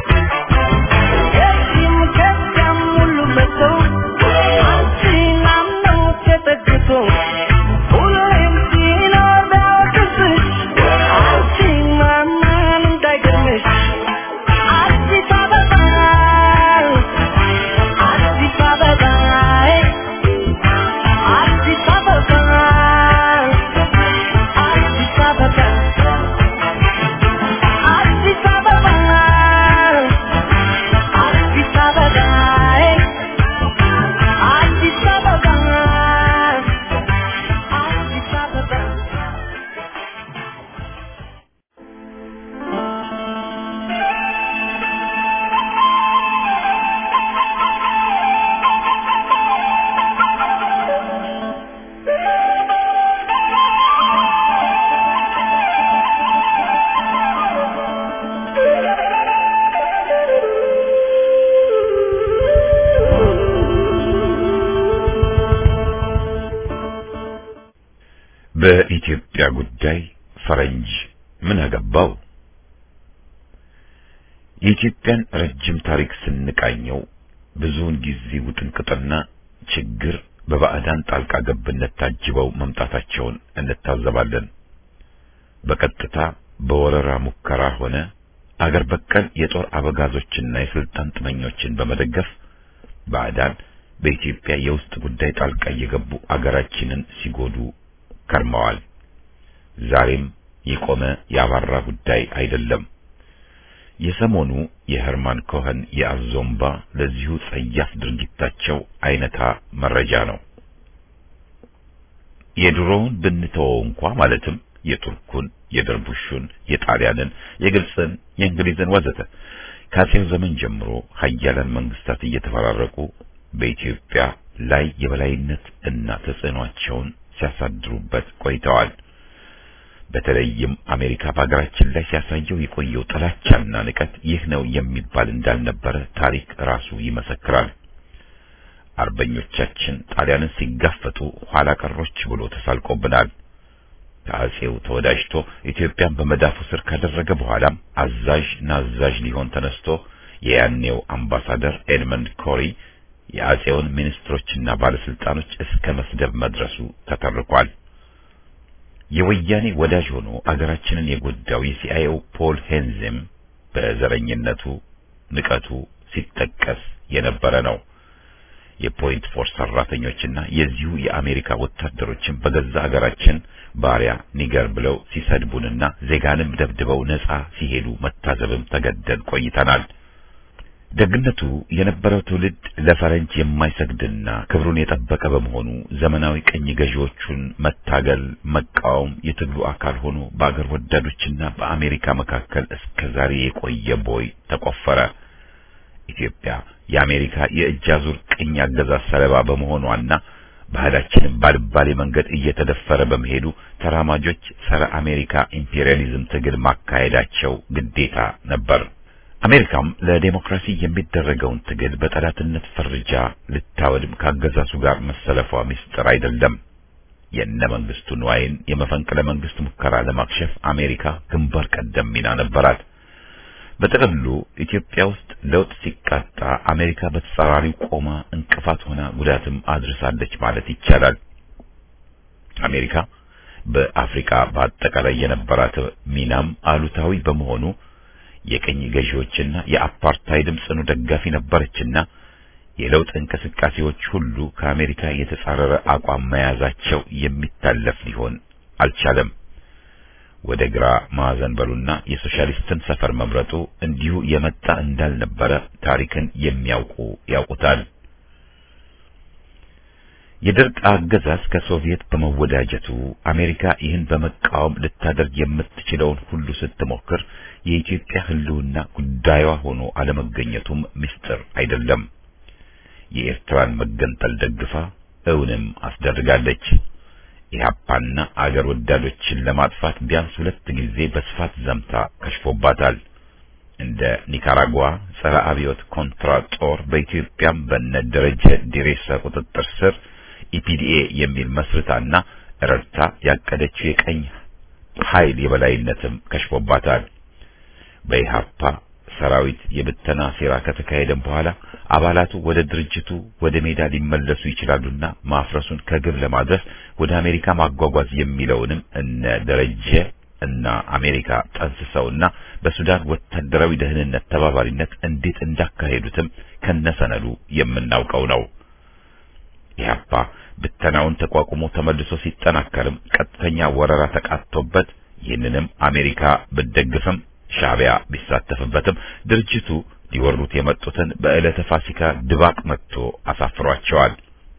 ከዚህም ከዚያም ሁሉ መጥቶ አንቺን አምኖ ተጠግቶ ሁሌም ሲኖር ቢያወቅስሽ አንቺን ማመን እንዳይገርምሽ አዲስ አበባ አዲስ አበባ አዲስ አበባ አዲስ አበባ አዲስ አበባ አዲስ አበባ አዲስ አበባ አዲስ አበባ በኢትዮጵያ ጉዳይ ፈረንጅ ምን አገባው? የኢትዮጵያን ረጅም ታሪክ ስንቃኘው ብዙውን ጊዜ ውጥንቅጥና ችግር በባዕዳን ጣልቃ ገብነት ታጅበው መምጣታቸውን እንታዘባለን። በቀጥታ በወረራ ሙከራ ሆነ አገር በቀል የጦር አበጋዞችና የስልጣን ጥመኞችን በመደገፍ ባዕዳን በኢትዮጵያ የውስጥ ጉዳይ ጣልቃ እየገቡ አገራችንን ሲጎዱ ከርመዋል። ዛሬም የቆመ ያባራ ጉዳይ አይደለም። የሰሞኑ የሄርማን ኮኸን የአዞምባ ለዚሁ ጸያፍ ድርጊታቸው አይነታ መረጃ ነው። የድሮውን ብንተወው እንኳ ማለትም የቱርኩን፣ የደርቡሹን፣ የጣሊያንን፣ የግብፅን፣ የእንግሊዝን ወዘተ ከአጼው ዘመን ጀምሮ ሀያላን መንግስታት እየተፈራረቁ በኢትዮጵያ ላይ የበላይነት እና ተጽዕኗቸውን ሲያሳድሩበት ቆይተዋል። በተለይም አሜሪካ በሀገራችን ላይ ሲያሳየው የቆየው ጥላቻና ንቀት ይህ ነው የሚባል እንዳልነበረ ታሪክ ራሱ ይመሰክራል። አርበኞቻችን ጣሊያንን ሲጋፈጡ ኋላ ቀሮች ብሎ ተሳልቆብናል። ከአጼው ተወዳጅቶ ኢትዮጵያን በመዳፉ ስር ካደረገ በኋላም አዛዥ ናዛዥ ሊሆን ተነስቶ የያኔው አምባሳደር ኤድመንድ ኮሪ የአጼውን ሚኒስትሮችና ባለስልጣኖች እስከ መስደብ መድረሱ ተተርኳል። የወያኔ ወዳጅ ሆኖ አገራችንን የጎዳው የሲአይኤው ፖል ሄንዝም በዘረኝነቱ ንቀቱ ሲጠቀስ የነበረ ነው። የፖይንት ፎርስ ሰራተኞችና የዚሁ የአሜሪካ ወታደሮችን በገዛ አገራችን ባሪያ ኒገር ብለው ሲሰድቡንና ዜጋንም ደብድበው ነጻ ሲሄዱ መታዘብም ተገደን ቆይተናል። ደግነቱ የነበረው ትውልድ ለፈረንጅ የማይሰግድና ክብሩን የጠበቀ በመሆኑ ዘመናዊ ቅኝ ገዢዎቹን መታገል፣ መቃወም የትግሉ አካል ሆኖ በአገር ወዳዶችና በአሜሪካ መካከል እስከ ዛሬ የቆየ ቦይ ተቆፈረ። ኢትዮጵያ የአሜሪካ የእጅ አዙር ቅኝ አገዛዝ ሰለባ በመሆኗና ባህላችንም ባልባሌ መንገድ እየተደፈረ በመሄዱ ተራማጆች ጸረ አሜሪካ ኢምፔሪያሊዝም ትግል ማካሄዳቸው ግዴታ ነበር። አሜሪካም ለዴሞክራሲ የሚደረገውን ትግል በጠላትነት ፈርጃ ልታወድም ካገዛዙ ጋር መሰለፏ ምስጢር አይደለም። የእነ መንግስቱ ንዋይን የመፈንቅለ መንግስት ሙከራ ለማክሸፍ አሜሪካ ግንባር ቀደም ሚና ነበራት። በጥቅሉ ኢትዮጵያ ውስጥ ለውጥ ሲቃጣ አሜሪካ በተጻራሪው ቆማ እንቅፋት ሆና ጉዳትም አድርሳለች ማለት ይቻላል። አሜሪካ በአፍሪካ በአጠቃላይ የነበራት ሚናም አሉታዊ በመሆኑ የቅኝ ገዢዎችና የአፓርታይድም ጽኑ ደጋፊ ነበረችና የለውጥ እንቅስቃሴዎች ሁሉ ከአሜሪካ የተጻረረ አቋም መያዛቸው የሚታለፍ ሊሆን አልቻለም። ወደ ግራ ማዕዘን በሉና የሶሻሊስትን ሰፈር መምረጡ እንዲሁ የመጣ እንዳልነበረ ታሪክን የሚያውቁ ያውቁታል። የደርግ አገዛዝ ከሶቪየት በመወዳጀቱ አሜሪካ ይህን በመቃወም ልታደርግ የምትችለውን ሁሉ ስትሞክር የኢትዮጵያ ሕልውና ጉዳዩዋ ሆኖ አለመገኘቱም ምስጢር አይደለም። የኤርትራን መገንጠል ደግፋ እውንም አስደርጋለች። ኢህአፓና አገር ወዳዶችን ለማጥፋት ቢያንስ ሁለት ጊዜ በስፋት ዘምታ ከሽፎባታል። እንደ ኒካራጓ ጸረ አብዮት ኮንትራ ጦር በኢትዮጵያም በነ ደረጀ ዲሬሳ ቁጥጥር ስር ኢፒዲኤ የሚል መስርታና ረድታ ያቀደችው የቀኝ ኃይል የበላይነትም ከሽፎባታል። በኢህአፓ ሰራዊት የብተና ሴራ ከተካሄደም በኋላ አባላቱ ወደ ድርጅቱ ወደ ሜዳ ሊመለሱ ይችላሉና ማፍረሱን ከግብ ለማድረስ ወደ አሜሪካ ማጓጓዝ የሚለውንም እነ ደረጀ እና አሜሪካ ጠንስሰውና በሱዳን ወታደራዊ ደህንነት ተባባሪነት እንዴት እንዳካሄዱትም ከነሰነዱ የምናውቀው ነው። ኢህአፓ ብተናውን ተቋቁሞ ተመልሶ ሲጠናከርም ቀጥተኛ ወረራ ተቃጥቶበት ይህንንም አሜሪካ ብትደግፍም ሻዕቢያ ቢሳተፍበትም ድርጅቱ ሊወሩት የመጡትን በዕለተ ፋሲካ ድባቅ መጥቶ አሳፍሯቸዋል።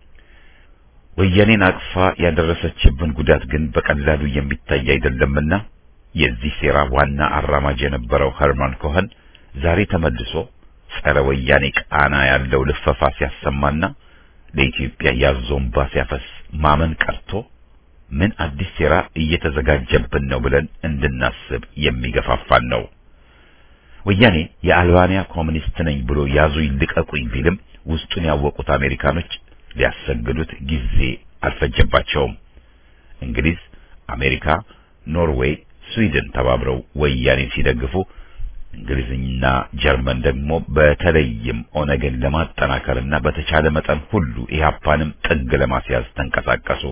ወያኔን አቅፋ ያደረሰችብን ጉዳት ግን በቀላሉ የሚታይ አይደለምና የዚህ ሴራ ዋና አራማጅ የነበረው ኸርማን ኮኸን ዛሬ ተመልሶ ጸረ ወያኔ ቃና ያለው ልፈፋ ሲያሰማና ለኢትዮጵያ ያዞንባ ሲያፈስ ማመን ቀርቶ ምን አዲስ ሴራ እየተዘጋጀብን ነው ብለን እንድናስብ የሚገፋፋን ነው። ወያኔ የአልባንያ ኮሚኒስት ነኝ ብሎ ያዙኝ ልቀቁኝ ቢልም ውስጡን ያወቁት አሜሪካኖች ሊያሰግዱት ጊዜ አልፈጀባቸውም። እንግሊዝ፣ አሜሪካ፣ ኖርዌይ፣ ስዊድን ተባብረው ወያኔን ሲደግፉ እንግሊዝና ጀርመን ደግሞ በተለይም ኦነግን ለማጠናከርና በተቻለ መጠን ሁሉ ኢህአፓንም ጥግ ለማስያዝ ተንቀሳቀሱ።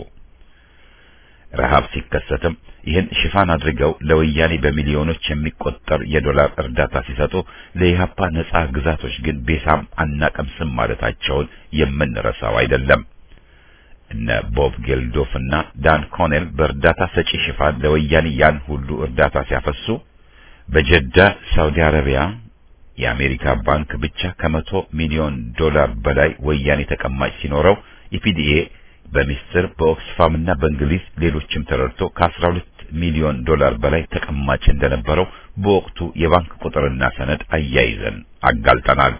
ረሃብ ሲከሰትም ይህን ሽፋን አድርገው ለወያኔ በሚሊዮኖች የሚቆጠር የዶላር እርዳታ ሲሰጡ ለኢህአፓ ነጻ ግዛቶች ግን ቤሳም አናቀምስም ማለታቸውን የምንረሳው አይደለም። እነ ቦብ ጌልዶፍ እና ዳን ኮኔል በእርዳታ ሰጪ ሽፋን ለወያኔ ያን ሁሉ እርዳታ ሲያፈሱ በጀዳ ሳውዲ አረቢያ የአሜሪካ ባንክ ብቻ ከመቶ ሚሊዮን ዶላር በላይ ወያኔ ተቀማጭ ሲኖረው ኢፒዲኤ በሚስጥር በኦክስፋም እና በእንግሊዝ ሌሎችም ተረድቶ ከ12 ሚሊዮን ዶላር በላይ ተቀማጭ እንደነበረው በወቅቱ የባንክ ቁጥርና ሰነድ አያይዘን አጋልጠናል።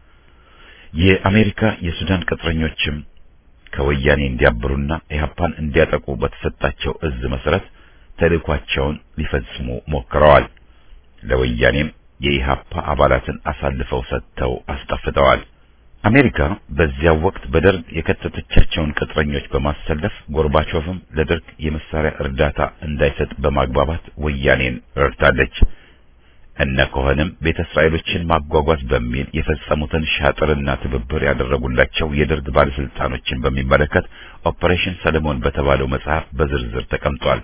የአሜሪካ የሱዳን ቅጥረኞችም ከወያኔ እንዲያብሩና ኢህአፓን እንዲያጠቁ በተሰጣቸው እዝ መሰረት ተልእኳቸውን ሊፈጽሙ ሞክረዋል። ለወያኔም የኢህአፓ አባላትን አሳልፈው ሰጥተው አስጠፍተዋል። አሜሪካ በዚያው ወቅት በደርግ የከተተቻቸውን ቅጥረኞች በማሰለፍ ጎርባቾቭም ለደርግ የመሳሪያ እርዳታ እንዳይሰጥ በማግባባት ወያኔን ረድታለች። እነ ኮኸንም ቤተ እስራኤሎችን ማጓጓዝ በሚል የፈጸሙትን ሻጥርና ትብብር ያደረጉላቸው የደርግ ባለስልጣኖችን በሚመለከት ኦፐሬሽን ሰለሞን በተባለው መጽሐፍ በዝርዝር ተቀምጧል።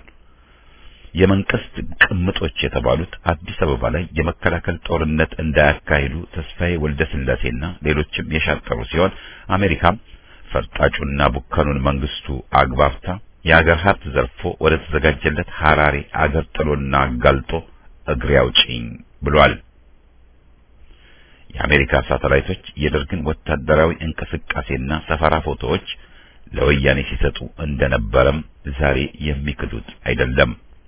የመንግስት ቅምጦች የተባሉት አዲስ አበባ ላይ የመከላከል ጦርነት እንዳያካሂዱ ተስፋዬ ወልደ ስላሴና ሌሎችም የሻጠሩ ሲሆን አሜሪካም ፈርጣጩና ቡከኑን መንግስቱ አግባብታ የአገር ሀብት ዘርፎ ወደ ተዘጋጀለት ሐራሬ አገር ጥሎና አጋልጦ እግሬ አውጪኝ ብሏል። የአሜሪካ ሳተላይቶች የደርግን ወታደራዊ እንቅስቃሴና ሰፈራ ፎቶዎች ለወያኔ ሲሰጡ እንደነበረም ዛሬ የሚክዱት አይደለም።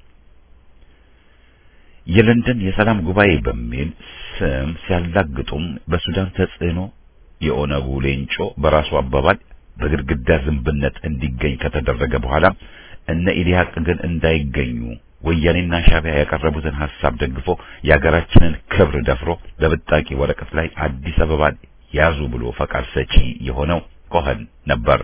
የለንደን የሰላም ጉባኤ በሚል ስም ሲያላግጡም በሱዳን ተጽዕኖ የኦነጉ ሌንጮ በራሱ አባባል በግድግዳ ዝንብነት እንዲገኝ ከተደረገ በኋላ እነ ኢዲሃቅ ግን እንዳይገኙ ወያኔና ሻዕቢያ ያቀረቡትን ሐሳብ ደግፎ የሀገራችንን ክብር ደፍሮ በብጣቂ ወረቀት ላይ አዲስ አበባን ያዙ ብሎ ፈቃድ ሰጪ የሆነው ኮኸን ነበር።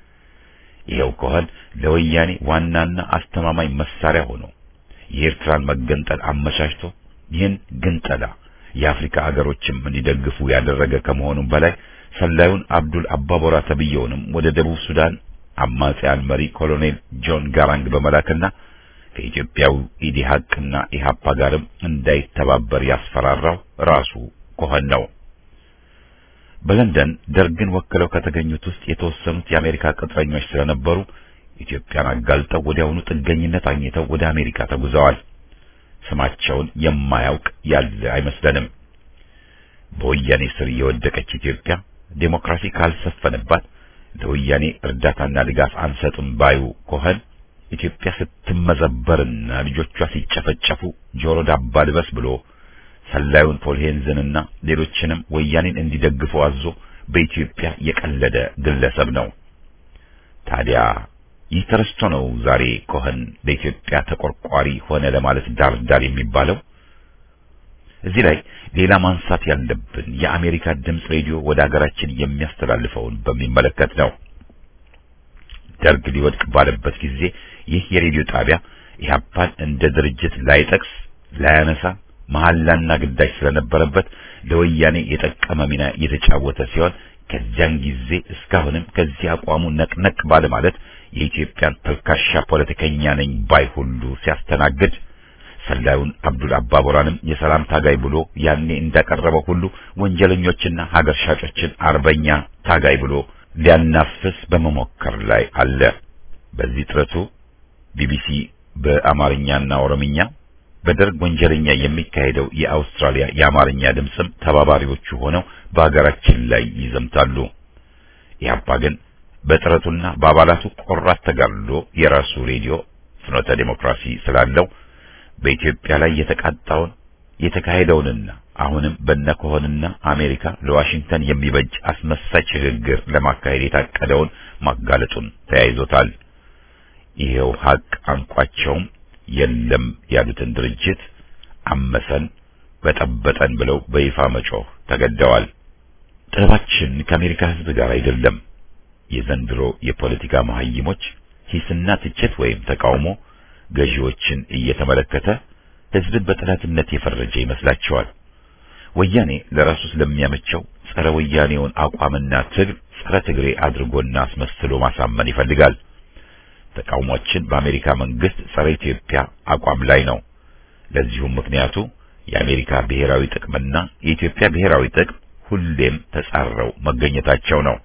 ይኸው ኮኸን ለወያኔ ዋናና አስተማማኝ መሳሪያ ሆኖ የኤርትራን መገንጠል አመቻችቶ ይህን ግንጠላ የአፍሪካ አገሮችም እንዲደግፉ ያደረገ ከመሆኑም በላይ ሰላዩን አብዱል አባቦራ ተብየውንም ወደ ደቡብ ሱዳን አማጺያን መሪ ኮሎኔል ጆን ጋራንግ በመላክና ከኢትዮጵያው ኢዲሃቅና ኢሃፓ ጋርም እንዳይተባበር ያስፈራራው ራሱ ኮኸን ነው። በለንደን ደርግን ወክለው ከተገኙት ውስጥ የተወሰኑት የአሜሪካ ቅጥረኞች ስለነበሩ ኢትዮጵያን አጋልጠው ወዲያውኑ ጥገኝነት አግኝተው ወደ አሜሪካ ተጉዘዋል። ስማቸውን የማያውቅ ያለ አይመስለንም። በወያኔ ስር የወደቀች ኢትዮጵያ ዴሞክራሲ ካልሰፈነባት ለወያኔ እርዳታና ድጋፍ አንሰጥም ባዩ ኮኸን ኢትዮጵያ ስትመዘበርና ልጆቿ ሲጨፈጨፉ ጆሮ ዳባ ልበስ ብሎ ሰላዩን ፖልሄንዝንና ሌሎችንም ወያኔን እንዲደግፉ አዞ በኢትዮጵያ የቀለደ ግለሰብ ነው። ታዲያ ይህ ተረስቶ ነው ዛሬ ኮኸን ለኢትዮጵያ ተቆርቋሪ ሆነ ለማለት ዳር ዳር የሚባለው። እዚህ ላይ ሌላ ማንሳት ያለብን የአሜሪካ ድምፅ ሬዲዮ ወደ ሀገራችን የሚያስተላልፈውን በሚመለከት ነው። ደርግ ሊወድቅ ባለበት ጊዜ ይህ የሬዲዮ ጣቢያ ኢህአፓን እንደ ድርጅት ላይጠቅስ ላያነሳ መሐላና ግዳጅ ስለነበረበት ለወያኔ የጠቀመ ሚና የተጫወተ ሲሆን ከዚያን ጊዜ እስካሁንም ከዚህ አቋሙ ነቅነቅ ባለ ማለት የኢትዮጵያን ተልካሻ ፖለቲከኛ ነኝ ባይ ሁሉ ሲያስተናግድ ሰላዩን አብዱል አባቦራንም የሰላም ታጋይ ብሎ ያኔ እንዳቀረበው ሁሉ ወንጀለኞችና ሀገር ሻጮችን አርበኛ ታጋይ ብሎ ሊያናፍስ በመሞከር ላይ አለ። በዚህ ጥረቱ ቢቢሲ በአማርኛና ኦሮምኛ በደርግ ወንጀለኛ የሚካሄደው የአውስትራሊያ የአማርኛ ድምፅም ተባባሪዎቹ ሆነው በሀገራችን ላይ ይዘምታሉ። ኢህአፓ ግን በጥረቱና በአባላቱ ቆራት ተጋድሎ የራሱ ሬዲዮ ፍኖተ ዴሞክራሲ ስላለው በኢትዮጵያ ላይ የተቃጣውን የተካሄደውንና አሁንም በነኮሆንና አሜሪካ ለዋሽንግተን የሚበጅ አስመሳይ ሽግግር ለማካሄድ የታቀደውን ማጋለጡን ተያይዞታል። ይሄው ሀቅ አንቋቸውም የለም ያሉትን ድርጅት አመሰን በጠበጠን ብለው በይፋ መጮህ ተገደዋል። ጥበባችን ከአሜሪካ ሕዝብ ጋር አይደለም። የዘንድሮ የፖለቲካ መሀይሞች ሂስና ትችት ወይም ተቃውሞ ገዢዎችን እየተመለከተ ሕዝብን በጠላትነት የፈረጀ ይመስላቸዋል። ወያኔ ለራሱ ስለሚያመቸው ጸረ ወያኔውን አቋምና ትግል ጸረ ትግሬ አድርጎና አስመስሎ ማሳመን ይፈልጋል። ተቃውሟችን በአሜሪካ መንግስት ጸረ ኢትዮጵያ አቋም ላይ ነው። ለዚሁም ምክንያቱ የአሜሪካ ብሔራዊ ጥቅምና የኢትዮጵያ ብሔራዊ ጥቅም ሁሌም ተጻረው መገኘታቸው ነው።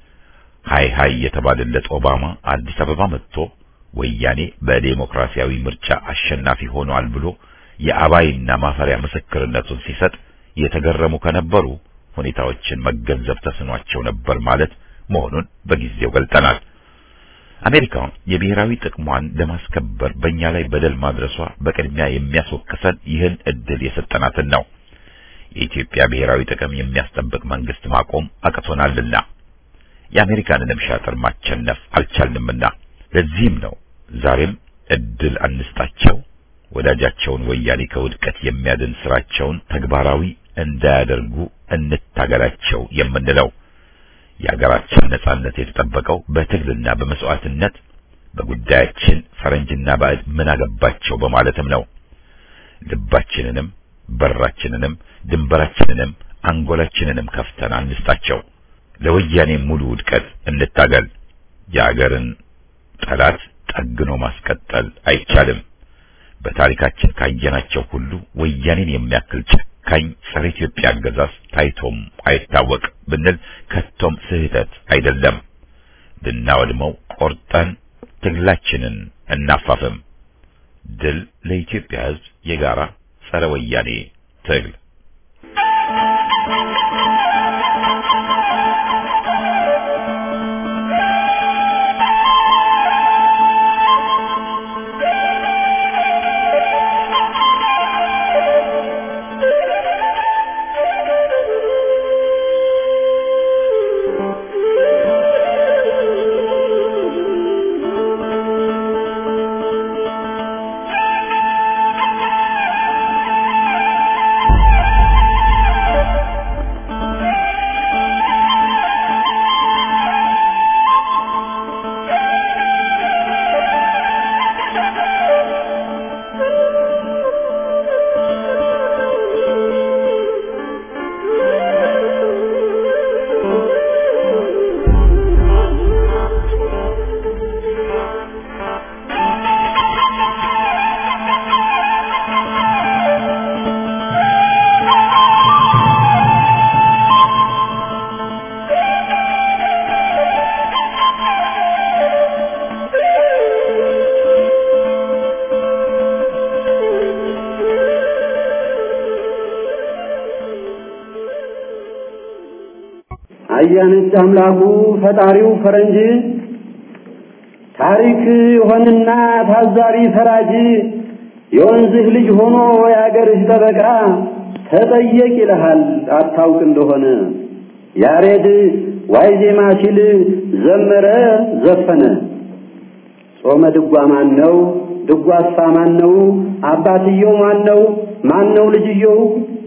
ሃይ ሃይ የተባለለት ኦባማ አዲስ አበባ መጥቶ ወያኔ በዴሞክራሲያዊ ምርጫ አሸናፊ ሆኗል ብሎ የአባይና ማፈሪያ ምስክርነቱን ሲሰጥ የተገረሙ ከነበሩ ሁኔታዎችን መገንዘብ ተስኗቸው ነበር ማለት መሆኑን በጊዜው ገልጠናል። አሜሪካ የብሔራዊ ጥቅሟን ለማስከበር በእኛ ላይ በደል ማድረሷ በቅድሚያ የሚያስወቅሰን ይህን እድል የሰጠናትን ነው። የኢትዮጵያ ብሔራዊ ጥቅም የሚያስጠብቅ መንግስት ማቆም አቅቶናልና የአሜሪካንንም ሻጥር ማቸነፍ አልቻልንምና ለዚህም ነው ዛሬም እድል አንስጣቸው፣ ወዳጃቸውን ወያኔ ከውድቀት የሚያድን ስራቸውን ተግባራዊ እንዳያደርጉ እንታገላቸው የምንለው። የሀገራችን ነጻነት የተጠበቀው በትግልና በመስዋዕትነት በጉዳያችን ፈረንጅና ባዕድ ምን አገባቸው በማለትም ነው። ልባችንንም በራችንንም ድንበራችንንም አንጎላችንንም ከፍተን አንስጣቸው። ለወያኔ ሙሉ ውድቀት እንታገል። የአገርን ጠላት ጠግኖ ማስቀጠል አይቻልም። በታሪካችን ካየናቸው ሁሉ ወያኔን የሚያክል ጨካኝ ጸረ ኢትዮጵያ አገዛዝ ታይቶም አይታወቅ ብንል ከቶም ስህተት አይደለም። ልናወድመው ቆርጠን ትግላችንን እናፋፍም። ድል ለኢትዮጵያ ሕዝብ የጋራ ጸረ ወያኔ ትግል አያነች አምላኩ ፈጣሪው ፈረንጅ ታሪክ የሆንና ታዛሪ ፈራጅ የወንዝህ ልጅ ሆኖ የአገርህ ጠበቃ ተጠየቅ ይልሃል አታውቅ እንደሆነ ያሬድ ዋይ ዜማ ሲል ዘመረ ዘፈነ ጾመ ድጓ ማን ነው ድጓሳ ማን ነው አባትየው ማን ነው ማን ነው ልጅየው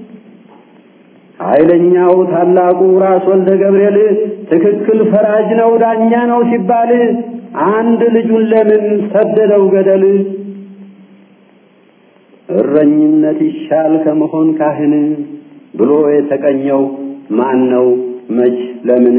ኃይለኛው ታላቁ ራስ ወልደ ገብርኤል ትክክል ፈራጅ ነው ዳኛ ነው ሲባል አንድ ልጁን ለምን ሰደደው ገደል እረኝነት ይሻል ከመሆን ካህን ብሎ የተቀኘው ማን ነው መች ለምን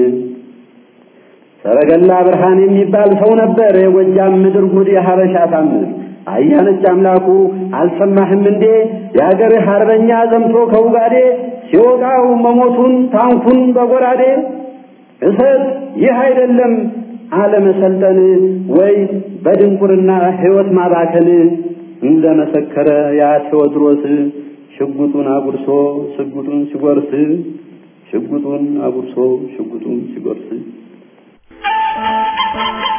ሰረገላ ብርሃን የሚባል ሰው ነበር የጎጃም ምድር ጉድ የሀበሻ ታምር አያነች አምላኩ አልሰማህም እንዴ የአገርህ አርበኛ ዘምቶ ከውጋዴ ሲወጋው መሞቱን ታንኩን በጎራዴ እሰት ይህ አይደለም አለመሰልጠን ወይ በድንቁርና ሕይወት ማባከን እንደ መሰከረ ያ ቴዎድሮስ ሽጉጡን አጉርሶ ሽጉጡን ሲጎርስ ሽጉጡን አጉርሶ ሽጉጡን ሲጎርስ